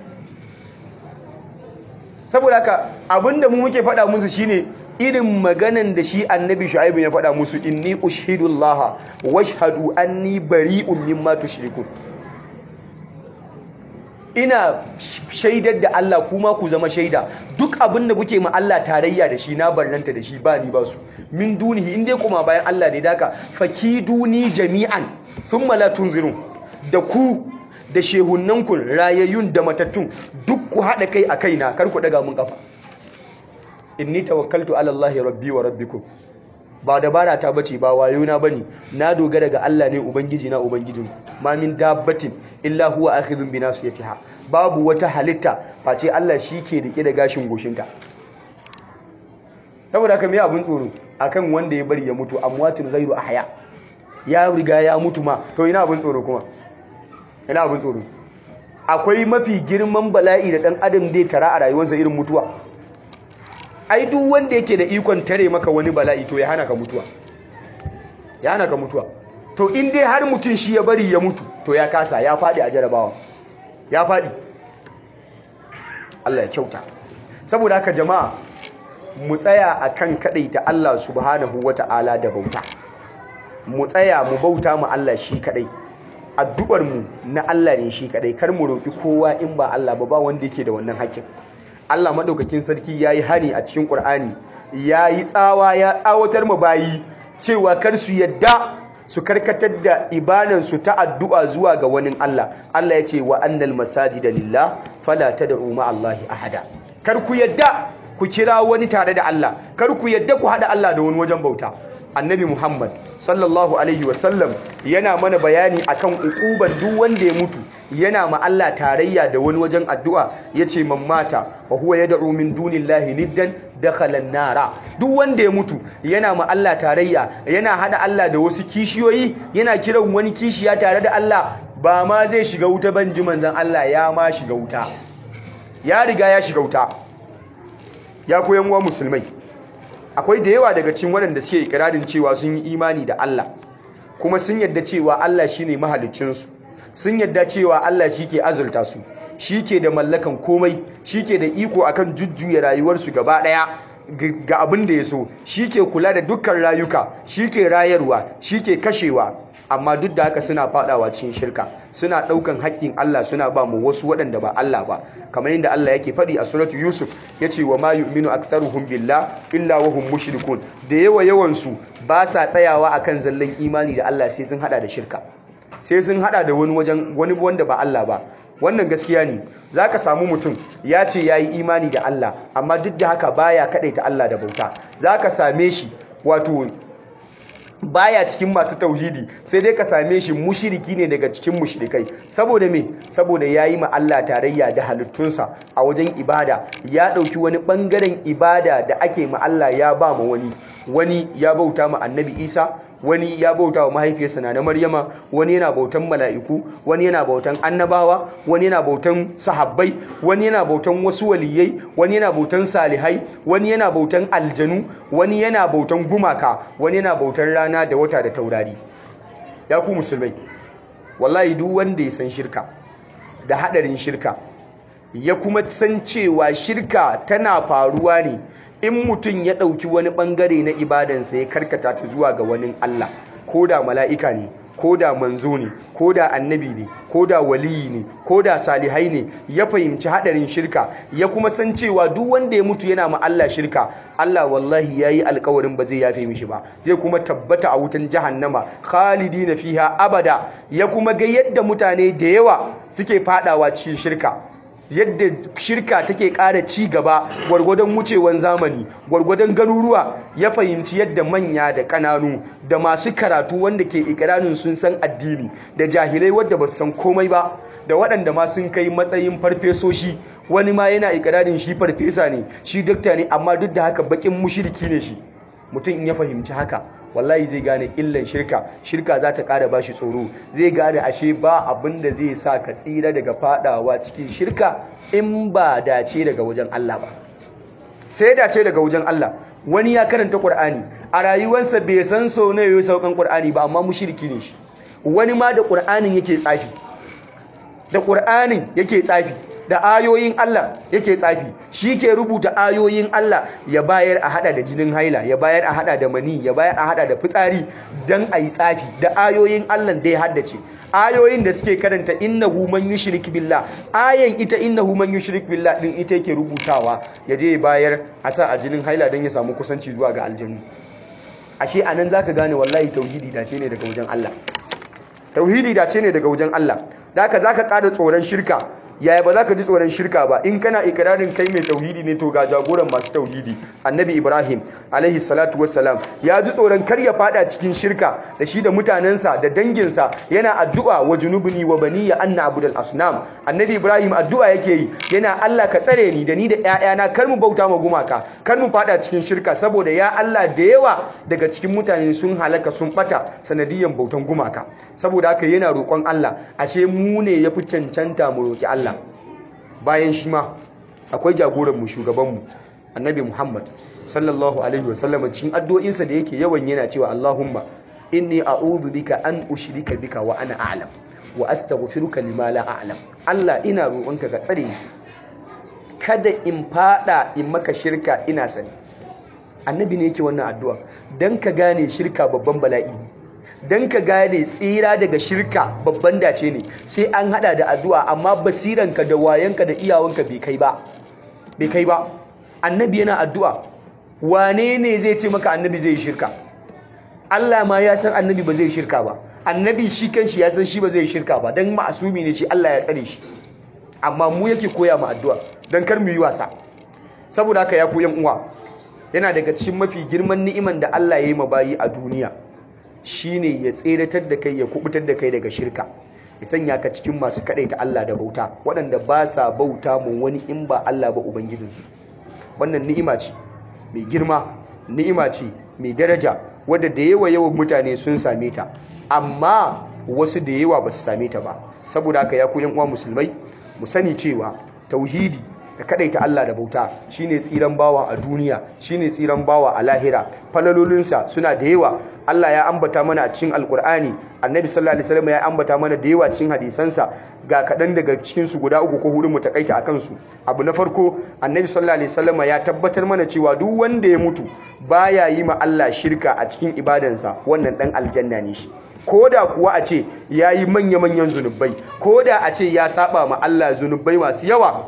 saboda haka abinda mu muke faɗa musu shine irin maganan da shi annabi shu'aibu ya faɗa musu inni ushidullaha washhadu anni bari'un mimma tushrikun ina shaidar da Allah kuma ku zama shaida duk abin da kuke ma Allah tarayya da shi na barnanta da shi ba ni ba su min dunihi in dai kuma bayan Allah ne daka fakiduni jami'an thumma la tunzirun da ku da shehunnanku rayayyun da matattun duk ku haɗa kai a kaina kar ku daga mun kafa inni tawakkaltu ala Allah rabbi wa rabbikum ba dabara ta bace ba wayo na bane na dogara ga Allah ne ubangiji na ubangijinku ma min dabbatin illa huwa akhidhun bi nasiyatiha babu wata halitta face Allah shi ke rike da gashin goshinta saboda haka me abun tsoro akan wanda ya bari ya mutu amwatun ghairu ahya ya riga ya mutu ma to ina abun tsoro kuma ina abun tsoro akwai mafi girman bala'i da dan adam zai tara a rayuwarsa irin mutuwa ai duk wanda yake da ikon tare maka wani bala'i to ya hana ka mutuwa ya hana ka mutuwa to in dai har mutum shi ya bari ya mutu to ya kasa ya faɗi a jarabawa ya faɗi Allah ya kyauta saboda haka jama'a mu tsaya akan kadaita Allah subhanahu wata'ala da bauta mu tsaya mu bauta mu Allah shi kadai addu'ar mu na Allah ne shi kadai kar mu roki kowa in ba Allah ba ba wanda yake da wannan haƙƙin Allah madaukakin sarki yayi hani a cikin Qur'ani yayi tsawa ya tsawatar mu bayi cewa kar su yadda su karkatar da ibadansu ta addu'a zuwa ga wani Allah Allah ya ce wa annal masajida lillah fala tad'u ma Allahi ahada kar ku yadda ku kira wani tare da Allah kar ku yadda ku hada Allah da wani wajen bauta annabi Muhammad sallallahu alaihi wasallam yana mana bayani akan ukuban duk wanda ya mutu yana ma Allah tarayya da wani wajen addu'a yace man mata wa huwa yad'u min dunillahi niddan dakhala nara duk wanda ya mutu yana ma Allah tarayya yana hada Allah da wasu kishiyoyi yana kiran wani kishiya tare da Allah ba ma zai shiga wuta ban ji manzon Allah ya ma shiga wuta ya riga ya shiga wuta ya koyan wa musulmai akwai da yawa daga cikin waɗanda suke ikirarin cewa sun yi imani da Allah kuma sun yadda cewa Allah shine mahaliccinsu sun yadda cewa Allah shi ke azurta su shi ke da mallakan komai shi ke da iko akan jujjuya rayuwarsu gaba ɗaya ga abin da ya so shi ke kula da dukkan rayuka shi ke rayarwa shi ke kashewa amma duk da haka suna fadawa cikin shirka suna ɗaukan haƙƙin Allah suna ba mu wasu waɗanda ba Allah ba kamar yadda Allah yake faɗi a suratu Yusuf yace wa ma yu'minu aktharuhum billah illa wa hum mushrikun da yawa yawan su ba sa tsayawa akan zallan imani da Allah sai sun hada da shirka sai sun hada da wani wajen wani wanda ba Allah ba wannan gaskiya ne zaka samu mutum ya ce yayi imani da Allah amma duk da haka baya kadaita Allah da bauta zaka same shi wato baya cikin masu tauhidi sai dai ka same shi mushiriki ne daga cikin mushrikai saboda me saboda yayi ma Allah tarayya da halittunsa a wajen ibada ya dauki wani bangaren ibada da ake ma Allah ya ba ma wani wani ya bauta ma Annabi Isa wani ya bauta wa mahaifiyarsa na Maryama wani yana bautan mala'iku wani yana bautan annabawa wani yana bautan sahabbai wani yana bautan wasu waliyai wani yana bautan salihai wani yana bautan aljanu wani yana bautan gumaka wani yana bautan rana da wata da taurari ya ku musulmai wallahi duk wanda ya san shirka da hadarin shirka ya kuma san cewa shirka tana faruwa ne in mutum ya ɗauki wani ɓangare na ibadansa ya karkata ta zuwa ga wani Allah ko da mala'ika ne ko da manzo ne ko da annabi ne ko da waliyi ne ko da salihai ne ya fahimci haɗarin shirka ya kuma san cewa duk wanda ya mutu yana ma Allah shirka Allah wallahi ya yi alkawarin ba zai yafe mishi ba zai kuma tabbata a wutan jahannama khalidi na fiha abada ya kuma ga yadda mutane da yawa suke fadawa cikin shirka yadda shirka take ƙara ci gaba gwargwadon wucewan zamani gwargwadon garuruwa ya fahimci yadda manya da ƙananu da masu karatu wanda ke ikirarin sun san addini da jahilai wadda ba su san komai ba da waɗanda ma sun kai matsayin farfesoshi wani ma yana ikirarin shi farfesa ne shi dakta ne amma duk da haka bakin mushiriki ne shi mutum in ya fahimci haka wallahi zai gane illan shirka shirka za ta ƙara bashi tsoro zai gane ashe ba abin da zai sa ka tsira daga fadawa cikin shirka in ba dace daga wajen Allah ba sai dace daga wajen Allah wani ya karanta Qur'ani a rayuwarsa bai san so ne yayin saukan Qur'ani ba amma mushriki ne shi wani ma da Qur'anin yake tsafi da Qur'anin yake tsafi da ayoyin Allah yake tsafi shi ke rubuta ayoyin Allah ya bayar a hada da jinin haila ya bayar a hada da mani ya bayar a hada da fitsari dan ayi tsafi da ayoyin Allah da ya haddace ayoyin da suke karanta innahu man yushrik billah ayan ita innahu man yushrik billah din ita yake rubutawa ya je ya bayar a sa a jinin haila dan ya samu kusanci zuwa ga aljannu ashe anan zaka gane wallahi tauhidi dace ne daga wajen Allah tauhidi dace ne daga wajen Allah da haka zaka ƙara tsoron shirka yaya ba za ka ji tsoron shirka ba in kana ikirarin kai mai tauhidi ne to ga jagoran masu tauhidi annabi ibrahim alaihi salatu wassalam ya ji tsoron kar ya fada cikin shirka da shi da mutanensa da danginsa yana addu'a wa junubni wa baniya anna abudal asnam annabi ibrahim addu'a yake yi yana Allah ka tsare ni da ni da ƴaƴana kar mu bauta ma gumaka kar mu fada cikin shirka saboda ya Allah da yawa daga cikin mutane sun halaka sun bata sanadiyan bautan gumaka saboda haka yana roƙon Allah ashe mu ne yafi cancanta mu roƙi Allah bayan shi ma akwai jagoranmu shugabanmu annabi Muhammad sallallahu alaihi wasallam cikin addu'o'insa da yake yawan yana cewa Allahumma inni a'udhu bika an ushrika bika wa ana a'lam wa astaghfiruka lima la a'lam Allah ina roƙonka ka tsare ni kada in fada in maka shirka ina sani annabi ne yake wannan addu'a dan ka gane shirka babban bala'i dan ka gane tsira daga shirka babban dace ne sai an hada da addu'a amma basiranka da wayanka da iyawanka bai kai ba bai kai ba annabi yana addu'a wane ne zai ce maka annabi zai shirka Allah ma ya san annabi ba zai shirka ba annabi shi kanshi ya san shi ba zai shirka ba dan ma'asumi ne shi Allah ya tsare shi amma mu yake koya mu addu'a dan kar mu yi wasa saboda haka ya ku yan uwa yana daga cikin mafi girman ni'iman da Allah ya yi ma bayi a duniya shine ya tseratar da kai ya kubutar da kai daga shirka ya sanya ka cikin masu ta Allah da bauta waɗanda ba sa bauta mu wani in ba Allah ba ubangijinsu wannan ni'ima ce mai girma ni'ima ce mai daraja wadda da yawa yawan mutane sun same ta amma wasu da yawa ba su same ta ba saboda haka ya ku yan uwa musulmai mu sani cewa tauhidi da kadaita Allah da bauta shine tsiran bawa a duniya shine tsiran bawa a lahira falalolinsa suna da yawa Allah ya ambata mana a cikin alkur'ani annabi sallallahu alaihi wasallam ya ambata mana da yawa cikin hadisansa ga kaɗan daga cikin su guda uku ko hudu mu takaita akan su abu na farko annabi sallallahu alaihi wasallam ya tabbatar mana cewa duk wanda ya mutu baya yi ma Allah shirka a cikin ibadansa wannan dan aljanna ne shi koda kuwa a ce yayi manya-manyan zunubai koda a ce ya saba ma Allah zunubai masu yawa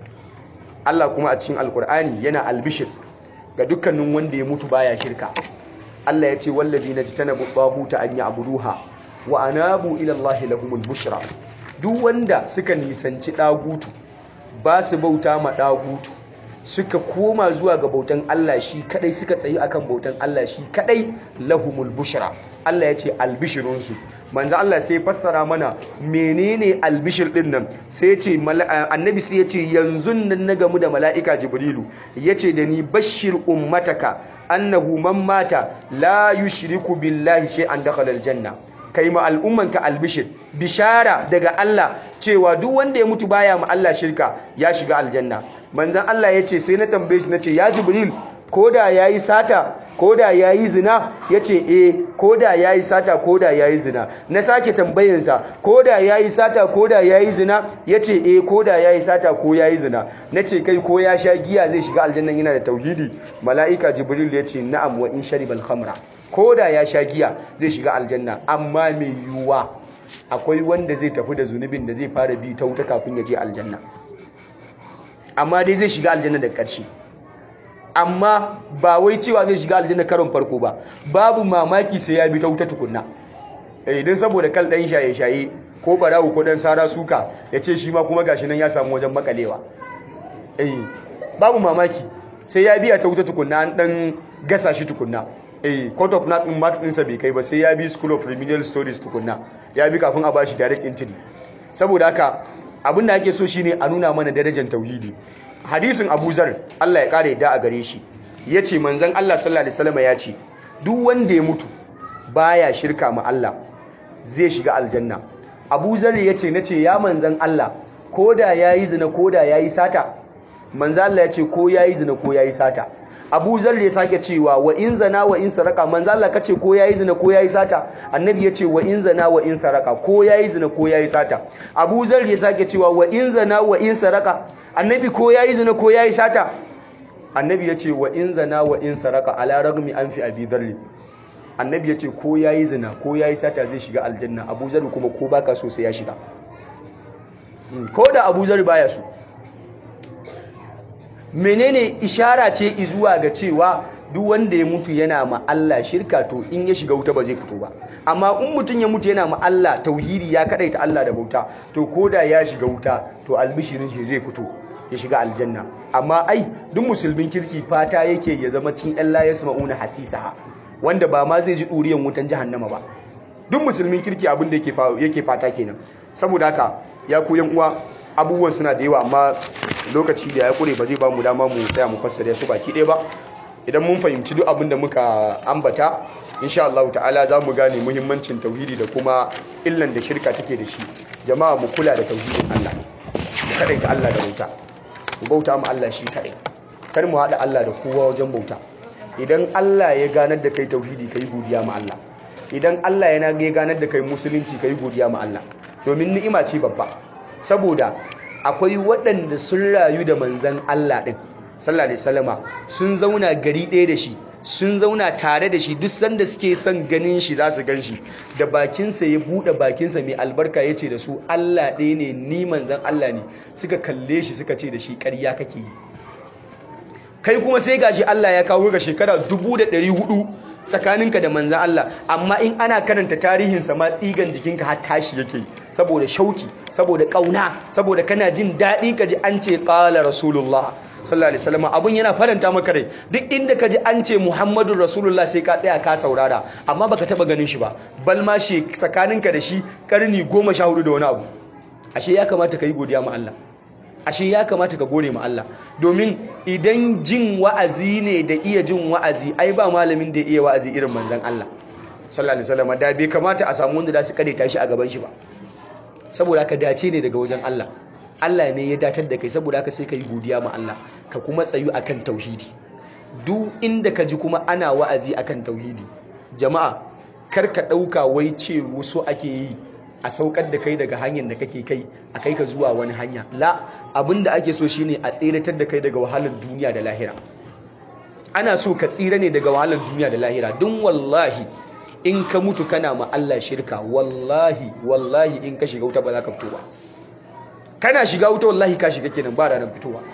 Allah kuma a cikin alkur'ani yana albishir ga dukkanin wanda ya mutu baya shirka Allah ya ce wallazi najtanabu tahuta an ya'buduha wa anabu ila Allah lahumul bushra duk wanda suka nisanci dagutu ba su bauta ma dagutu suka koma zuwa ga bautan Allah shi kadai suka tsayi akan bautan Allah shi kadai lahumul bushra Allah ya ce albishirunsu manzo Allah sai fassara mana menene albishir din nan sai ya ce annabi sai ya ce yanzu nan na gamu da mala'ika jibrilu yace da ni bashir ummataka annahu man mata la yushriku billahi shay'an dakhala aljanna kai ma al'ummanka albishir bishara daga Allah cewa duk wanda ya mutu baya ma Allah shirka ya shiga aljanna manzon Allah ya ce sai na tambaye shi nace ya jibril koda yayi sata koda yayi zina yace eh koda yayi sata koda yayi zina na sake tambayin sa koda yayi sata koda yayi zina yace eh koda yayi sata ko yayi zina nace kai ko ya sha giya zai shiga aljanna yana da tauhidi malaika jibril yace na'am wa in sharibal khamra koda ya sha giya zai shiga aljanna amma mai yuwa akwai wanda zai tafi da zunubin da zai fara bi ta wuta kafin ya je aljanna amma dai zai shiga aljanna da ƙarshe amma ba wai cewa zai shiga aljanna karon farko ba babu mamaki sai ya bi ta wuta tukunna idan saboda kal dan shaye-shaye ko barawo ko dan sara suka ya ce shi ma kuma gashi nan ya samu wajen makalewa eh babu mamaki sai ya biya ta wuta tukunna an dan gasa shi tukunna eh court of not marks ɗinsa bai kai ba sai ya bi school of remedial studies tukunna ya bi kafin a bashi direct entry saboda haka abin da ake so shine a nuna mana darajar tauhidi hadisin Abu Zar Allah ya kare da a gare shi yace manzon Allah sallallahu alaihi wasallam ya ce duk wanda ya mutu baya shirka ma Allah zai shiga aljanna Abu Zar yace nace ya manzon Allah koda yayi zina koda yayi sata manzon Allah yace ko yayi zina ko yayi sata Abu Zar ya sake cewa wa in zana wa in saraka manzo Allah kace ko yayi zina ko yayi sata annabi yace wa in zana wa in saraka ko yayi zina ko yayi sata Abu Zar ya sake cewa wa in zana wa in saraka annabi ko yayi zina ko yayi sata annabi yace wa in zana wa in saraka ala ragmi an fi abi dharr annabi yace ko yayi zina ko yayi sata zai shiga aljanna Abu Zar kuma ko baka so sai ya shiga ko da Abu Zar baya so menene ishara ce zuwa ga cewa duk wanda ya mutu yana ma Allah shirka to in ya shiga wuta ba zai fito ba amma in mutum ya mutu yana ma Allah tauhidi ya kadaita Allah da bauta to koda ya shiga wuta to albishirin shi zai fito ya shiga aljanna amma ai duk musulmin kirki fata yake ya zama cin Allah ya sama'una hasisaha wanda ba ma zai ji ɗuriyan wutan jahannama ba duk musulmin kirki abin da yake fata kenan saboda haka ya ku yan uwa abubuwan suna da yawa amma lokaci da ya kure ba zai ba mu dama mu tsaya mu fassara su baki ɗaya ba idan mun fahimci duk abin da muka ambata insha Allah ta'ala za mu gane muhimmancin tauhidi da kuma illan da shirka take da shi jama'a mu kula da tauhidin Allah mu kadaita Allah da bauta mu bauta mu Allah shi kadai kar mu haɗa Allah da kowa wajen bauta idan Allah ya ganar da kai tauhidi kai godiya ma Allah idan Allah yana ya ganar da kai musulunci kai godiya ma Allah domin ni'ima ce babba saboda akwai waɗanda sun rayu da manzan Allah ɗin sallallahu alaihi wasallama sun zauna gari ɗaya da shi sun zauna tare da shi duk sanda suke son ganin shi za su gan shi da bakinsa ya buɗe bakinsa mai albarka ya ce da su Allah ɗaya ne ni manzan Allah ne suka kalle shi suka ce da shi ƙarya kake yi kai kuma sai gashi Allah ya kawo ga shekara dubu da ɗari hudu tsakaninka da manzan Allah amma in ana karanta tarihinsa ma tsigan jikinka har tashi yake saboda shauki saboda ƙauna saboda kana jin daɗi ka ji an ce ƙala rasulullah sallallahu alaihi wasallam abun yana faranta maka rai duk inda ka ji an ce muhammadun rasulullah sai ka tsaya ka saurara amma baka taba ganin shi ba bal ma shi tsakaninka da shi karni goma sha hudu da wani abu ashe ya kamata ka yi godiya ma Allah ashe ya kamata ka gode ma Allah domin idan jin wa'azi ne da iya jin wa'azi ai ba malamin da iya wa'azi irin manzon Allah sallallahu alaihi wasallam da bai kamata a samu wanda da su kade tashi a gaban shi ba saboda haka dace ne daga wajen Allah Allah ne ya datar da kai saboda haka sai ka yi godiya ma Allah ka kuma tsayu akan tauhidi duk inda ka ji kuma ana wa'azi akan tauhidi jama'a kar ka dauka wai ce wasu ake yi a saukar da kai daga hanyar da kake kai a kai ka zuwa wani hanya la abinda ake so shine a tseratar da kai daga wahalar duniya da lahira ana so ka tsira ne daga wahalar duniya da lahira don wallahi in ka mutu kana ma Allah shirka wallahi wallahi in ka shiga wuta ba za ka fito ba kana shiga wuta wallahi ka shiga kenan ba ranar fitowa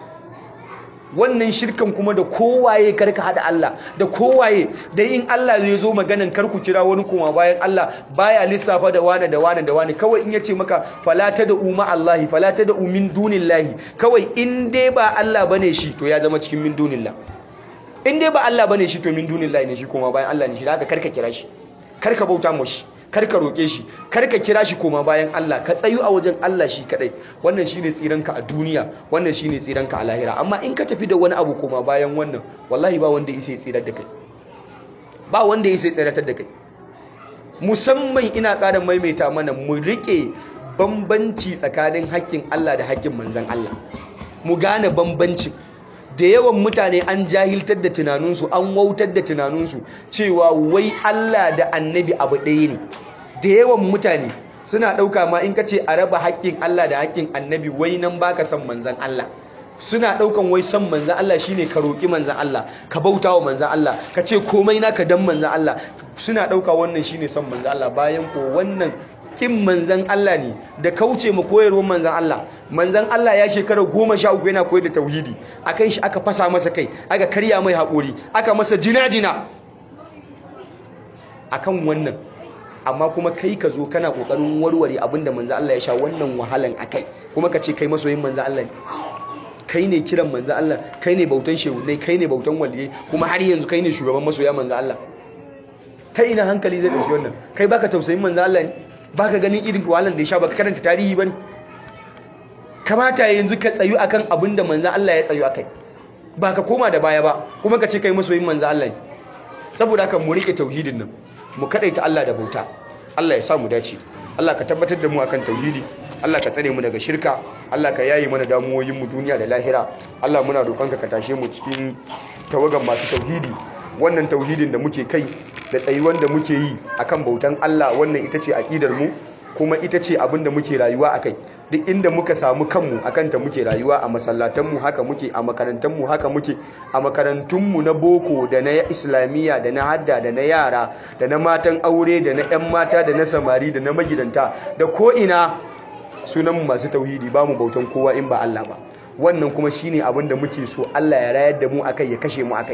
wannan shirkan kuma da kowaye karka hada Allah da kowaye da in Allah zai zo maganan karku kira wani kuma bayan Allah baya lissafa da wani da wani da wani kawai in yace maka fala ta da umma Allahi fala ta da umin dunillahi kawai in dai ba Allah bane shi to ya zama cikin min dunillah in dai ba Allah bane shi to min dunillahi ne shi kuma bayan Allah ne shi haka karka kira shi karka bauta mu shi karka roke shi karka kira shi koma bayan Allah ka tsayu a wajen Allah shi kadai wannan shine tsiranka a duniya wannan shine tsiranka a lahira amma in ka tafi da wani abu koma bayan wannan wallahi ba wanda yake tsirar da kai ba wanda yake tsiratar da kai musamman ina ƙara maimaita mana mu rike bambanci tsakanin haƙƙin Allah da haƙƙin manzon Allah mu gane bambancin da yawan mutane an jahiltar da tunaninsu an wautar da tunaninsu cewa wai Allah da annabi abu ɗaya ne da yawan mutane suna ɗauka ma in ka ce a raba haƙƙin Allah da haƙƙin annabi wai nan baka son manzan Allah suna ɗaukan wai son manzan Allah shine ka roƙi manzan Allah ka bauta wa manzan Allah ka ce komai naka dan manzan Allah suna ɗauka wannan shine son manzan Allah bayan ko wannan kin manzan Allah ne da kauce mu koyarwar manzan Allah manzan Allah ya shekara goma sha uku yana koyar da tauhidi akan shi aka fasa masa kai aka karya mai haƙori aka masa jina-jina akan wannan amma kuma kai ka zo kana ƙoƙarin warware abinda manzan Allah ya sha wannan wahalan akai kuma ka ce kai masoyin manzan Allah ne kai ne kiran manzan Allah kai ne bautan shehunai kai ne bautan waliyai kuma har yanzu kai ne shugaban masoya manzan Allah ta ina hankali zai ɗauki wannan kai baka tausayin manzan Allah ne baka ganin irin wahalar da ya sha baka karanta tarihi bane kamata yanzu ka tsayu akan abin da manzon Allah ya tsayu akai ba ka koma da baya ba kuma ka ce kai masoyin manzon Allah ne saboda haka mu rike tauhidin nan mu kadaita Allah da bauta Allah ya sa mu dace Allah ka tabbatar da mu akan tauhidi Allah ka tsare mu daga shirka Allah ka yayi mana damuwoyin mu duniya da lahira Allah muna roƙonka ka tashe mu cikin tawagan masu tauhidi wannan tauhidin da muke kai da tsayuwan da muke yi akan bautan Allah wannan ita ce aqidar mu kuma ita ce abin da muke rayuwa akai duk inda muka samu kanmu akan ta muke rayuwa a masallatan mu haka muke a makarantan mu haka muke a makarantun mu na boko da na islamiyya da na hadda da na yara da na matan aure da na ƴan mata da na samari da na magidanta da ko ina sunan masu tauhidi ba mu bautan kowa in ba Allah ba wannan kuma shine abin da muke so Allah ya rayar da mu akai ya kashe mu akai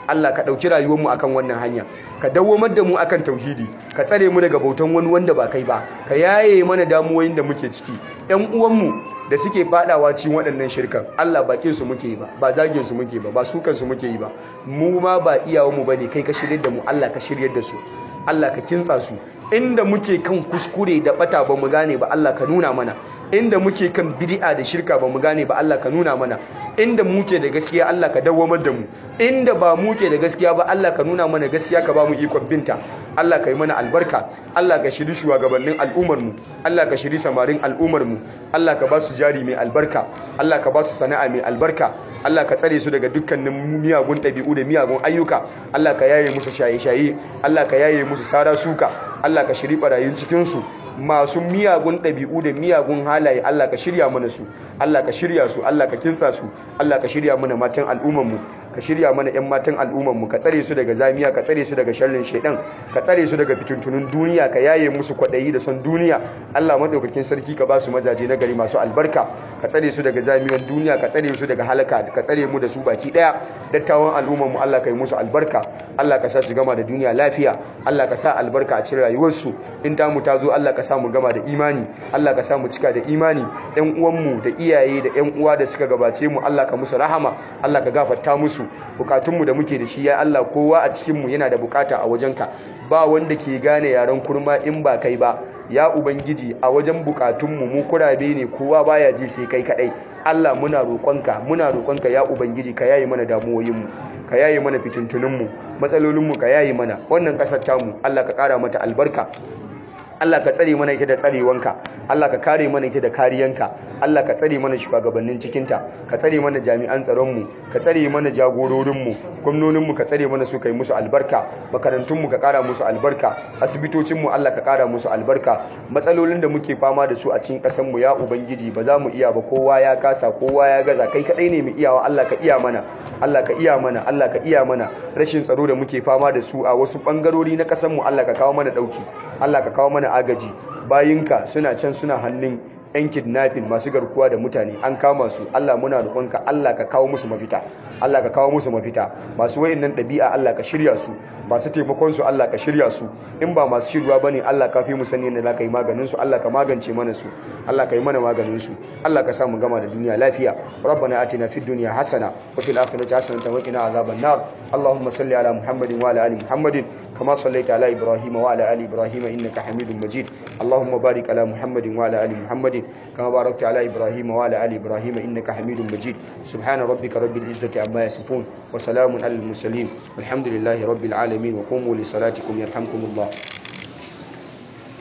Allah ka ɗauki rayuwarmu akan wannan hanya ka dawwamar da mu akan tauhidi ka tsare mu daga bautan wani wanda ba kai ba ka yaye mana damuwoyin da muke ciki ƴan uwanmu da suke fadawa cikin waɗannan shirkan Allah bakin su muke yi ba ba zagin su muke ba ba sukan su muke yi ba mu ma ba iyawan mu bane kai ka shiryar da mu Allah ka shiryar da su Allah ka kintsa su inda muke kan kuskure da bata ba mu gane ba Allah ka nuna mana inda muke kan bid'a da shirka ba mu gane ba Allah ka nuna mana inda muke da gaskiya Allah ka dawwamar da mu inda ba muke da gaskiya ba Allah ka nuna mana gaskiya ka ba mu ikon binta Allah ka yi mana albarka Allah ka shiri shugabannin al'ummar mu Allah ka shiri samarin al'ummar mu Allah ka ba su jari mai albarka Allah ka ba su sana'a mai albarka Allah ka tsare su daga dukkanin miyagun ɗabi'u da miyagun ayyuka Allah ka yaye musu shaye-shaye Allah ka yaye musu sara suka Allah ka shiri barayin cikinsu masu miyagun ɗabi'u da miyagun halaye Allah ka shirya mana su Allah ka shirya su Allah ka kinsa su Allah ka shirya mana matan al'ummanmu ka shirya mana 'yan matan al'ummanmu ka tsare su daga zamiya ka tsare su daga sharrin shaidan ka tsare su daga fituntunun duniya ka yaye musu kwaɗayi da son duniya Allah madaukakin sarki ka ba su mazaje na gari masu albarka ka tsare su daga zamiyan duniya ka tsare su daga halaka ka tsare mu da su baki ɗaya dattawan al'ummanmu Allah ka yi musu albarka Allah ka sa su gama da duniya lafiya Allah ka sa albarka a cikin rayuwarsu in ta mu ta zo Allah ka sa mu gama da imani Allah ka sa mu cika da imani ɗan uwanmu da iyaye da ƴan uwa da suka gabace mu Allah ka musu rahama Allah ka gafarta musu bukatunmu da muke da shi ya Allah kowa a cikin mu yana da bukata a wajenka ba wanda ke gane yaren kurma in ba kai ba ya ubangiji a wajen bukatunmu mu kurabe ne kowa baya ji sai kai kadai Allah muna roƙonka muna roƙonka ya ubangiji ka yayi mana damuwoyinmu ka yayi mana fitintuninmu matsalolinmu ka yayi mana wannan ƙasar tamu Allah ka ƙara mata albarka Allah ka tsare mana ita da tsarewanka Allah ka kare mana ita da kariyanka Allah ka tsare mana shugabannin cikinta ka tsare mana jami'an tsaronmu ka tsare mana jagororinmu gwamnoninmu ka tsare mana su kai musu albarka makarantunmu ka kara musu albarka asibitocinmu Allah ka kara musu albarka matsalolin da muke fama da su a cikin ƙasarmu ya ubangiji ba za mu iya ba kowa ya kasa kowa ya gaza kai kadai ne mu iyawa Allah ka iya mana Allah ka iya mana Allah ka iya mana rashin tsaro da muke fama da su a wasu bangarori na ƙasarmu Allah ka kawo mana dauki Allah ka kawo mana agaji bayinka suna can suna hannun yan kidnapping masu garkuwa da mutane an kama su Allah muna roƙonka Allah ka kawo musu mafita Allah ka kawo musu mafita masu wayannan ɗabi'a Allah ka shirya su masu taimakon su Allah ka shirya su in ba masu shirwa bane Allah ka fi mu sani yadda zaka yi maganin su Allah ka magance mana su Allah ka yi mana maganin su Allah ka sa mu gama da duniya lafiya rabbana atina fid dunya hasana wa fil akhirati hasanatan wa qina azaban nar allahumma salli ala muhammadin wa ala ali muhammadin كما صليت على إبراهيم وعلى آل إبراهيم إنك حميد مجيد اللهم بارك على محمد وعلى آل محمد كما باركت على إبراهيم وعلى آل إبراهيم إنك حميد مجيد سبحان ربك رب العزة عما يصفون وسلام على المرسلين والحمد لله رب العالمين وقوموا لصلاتكم يرحمكم الله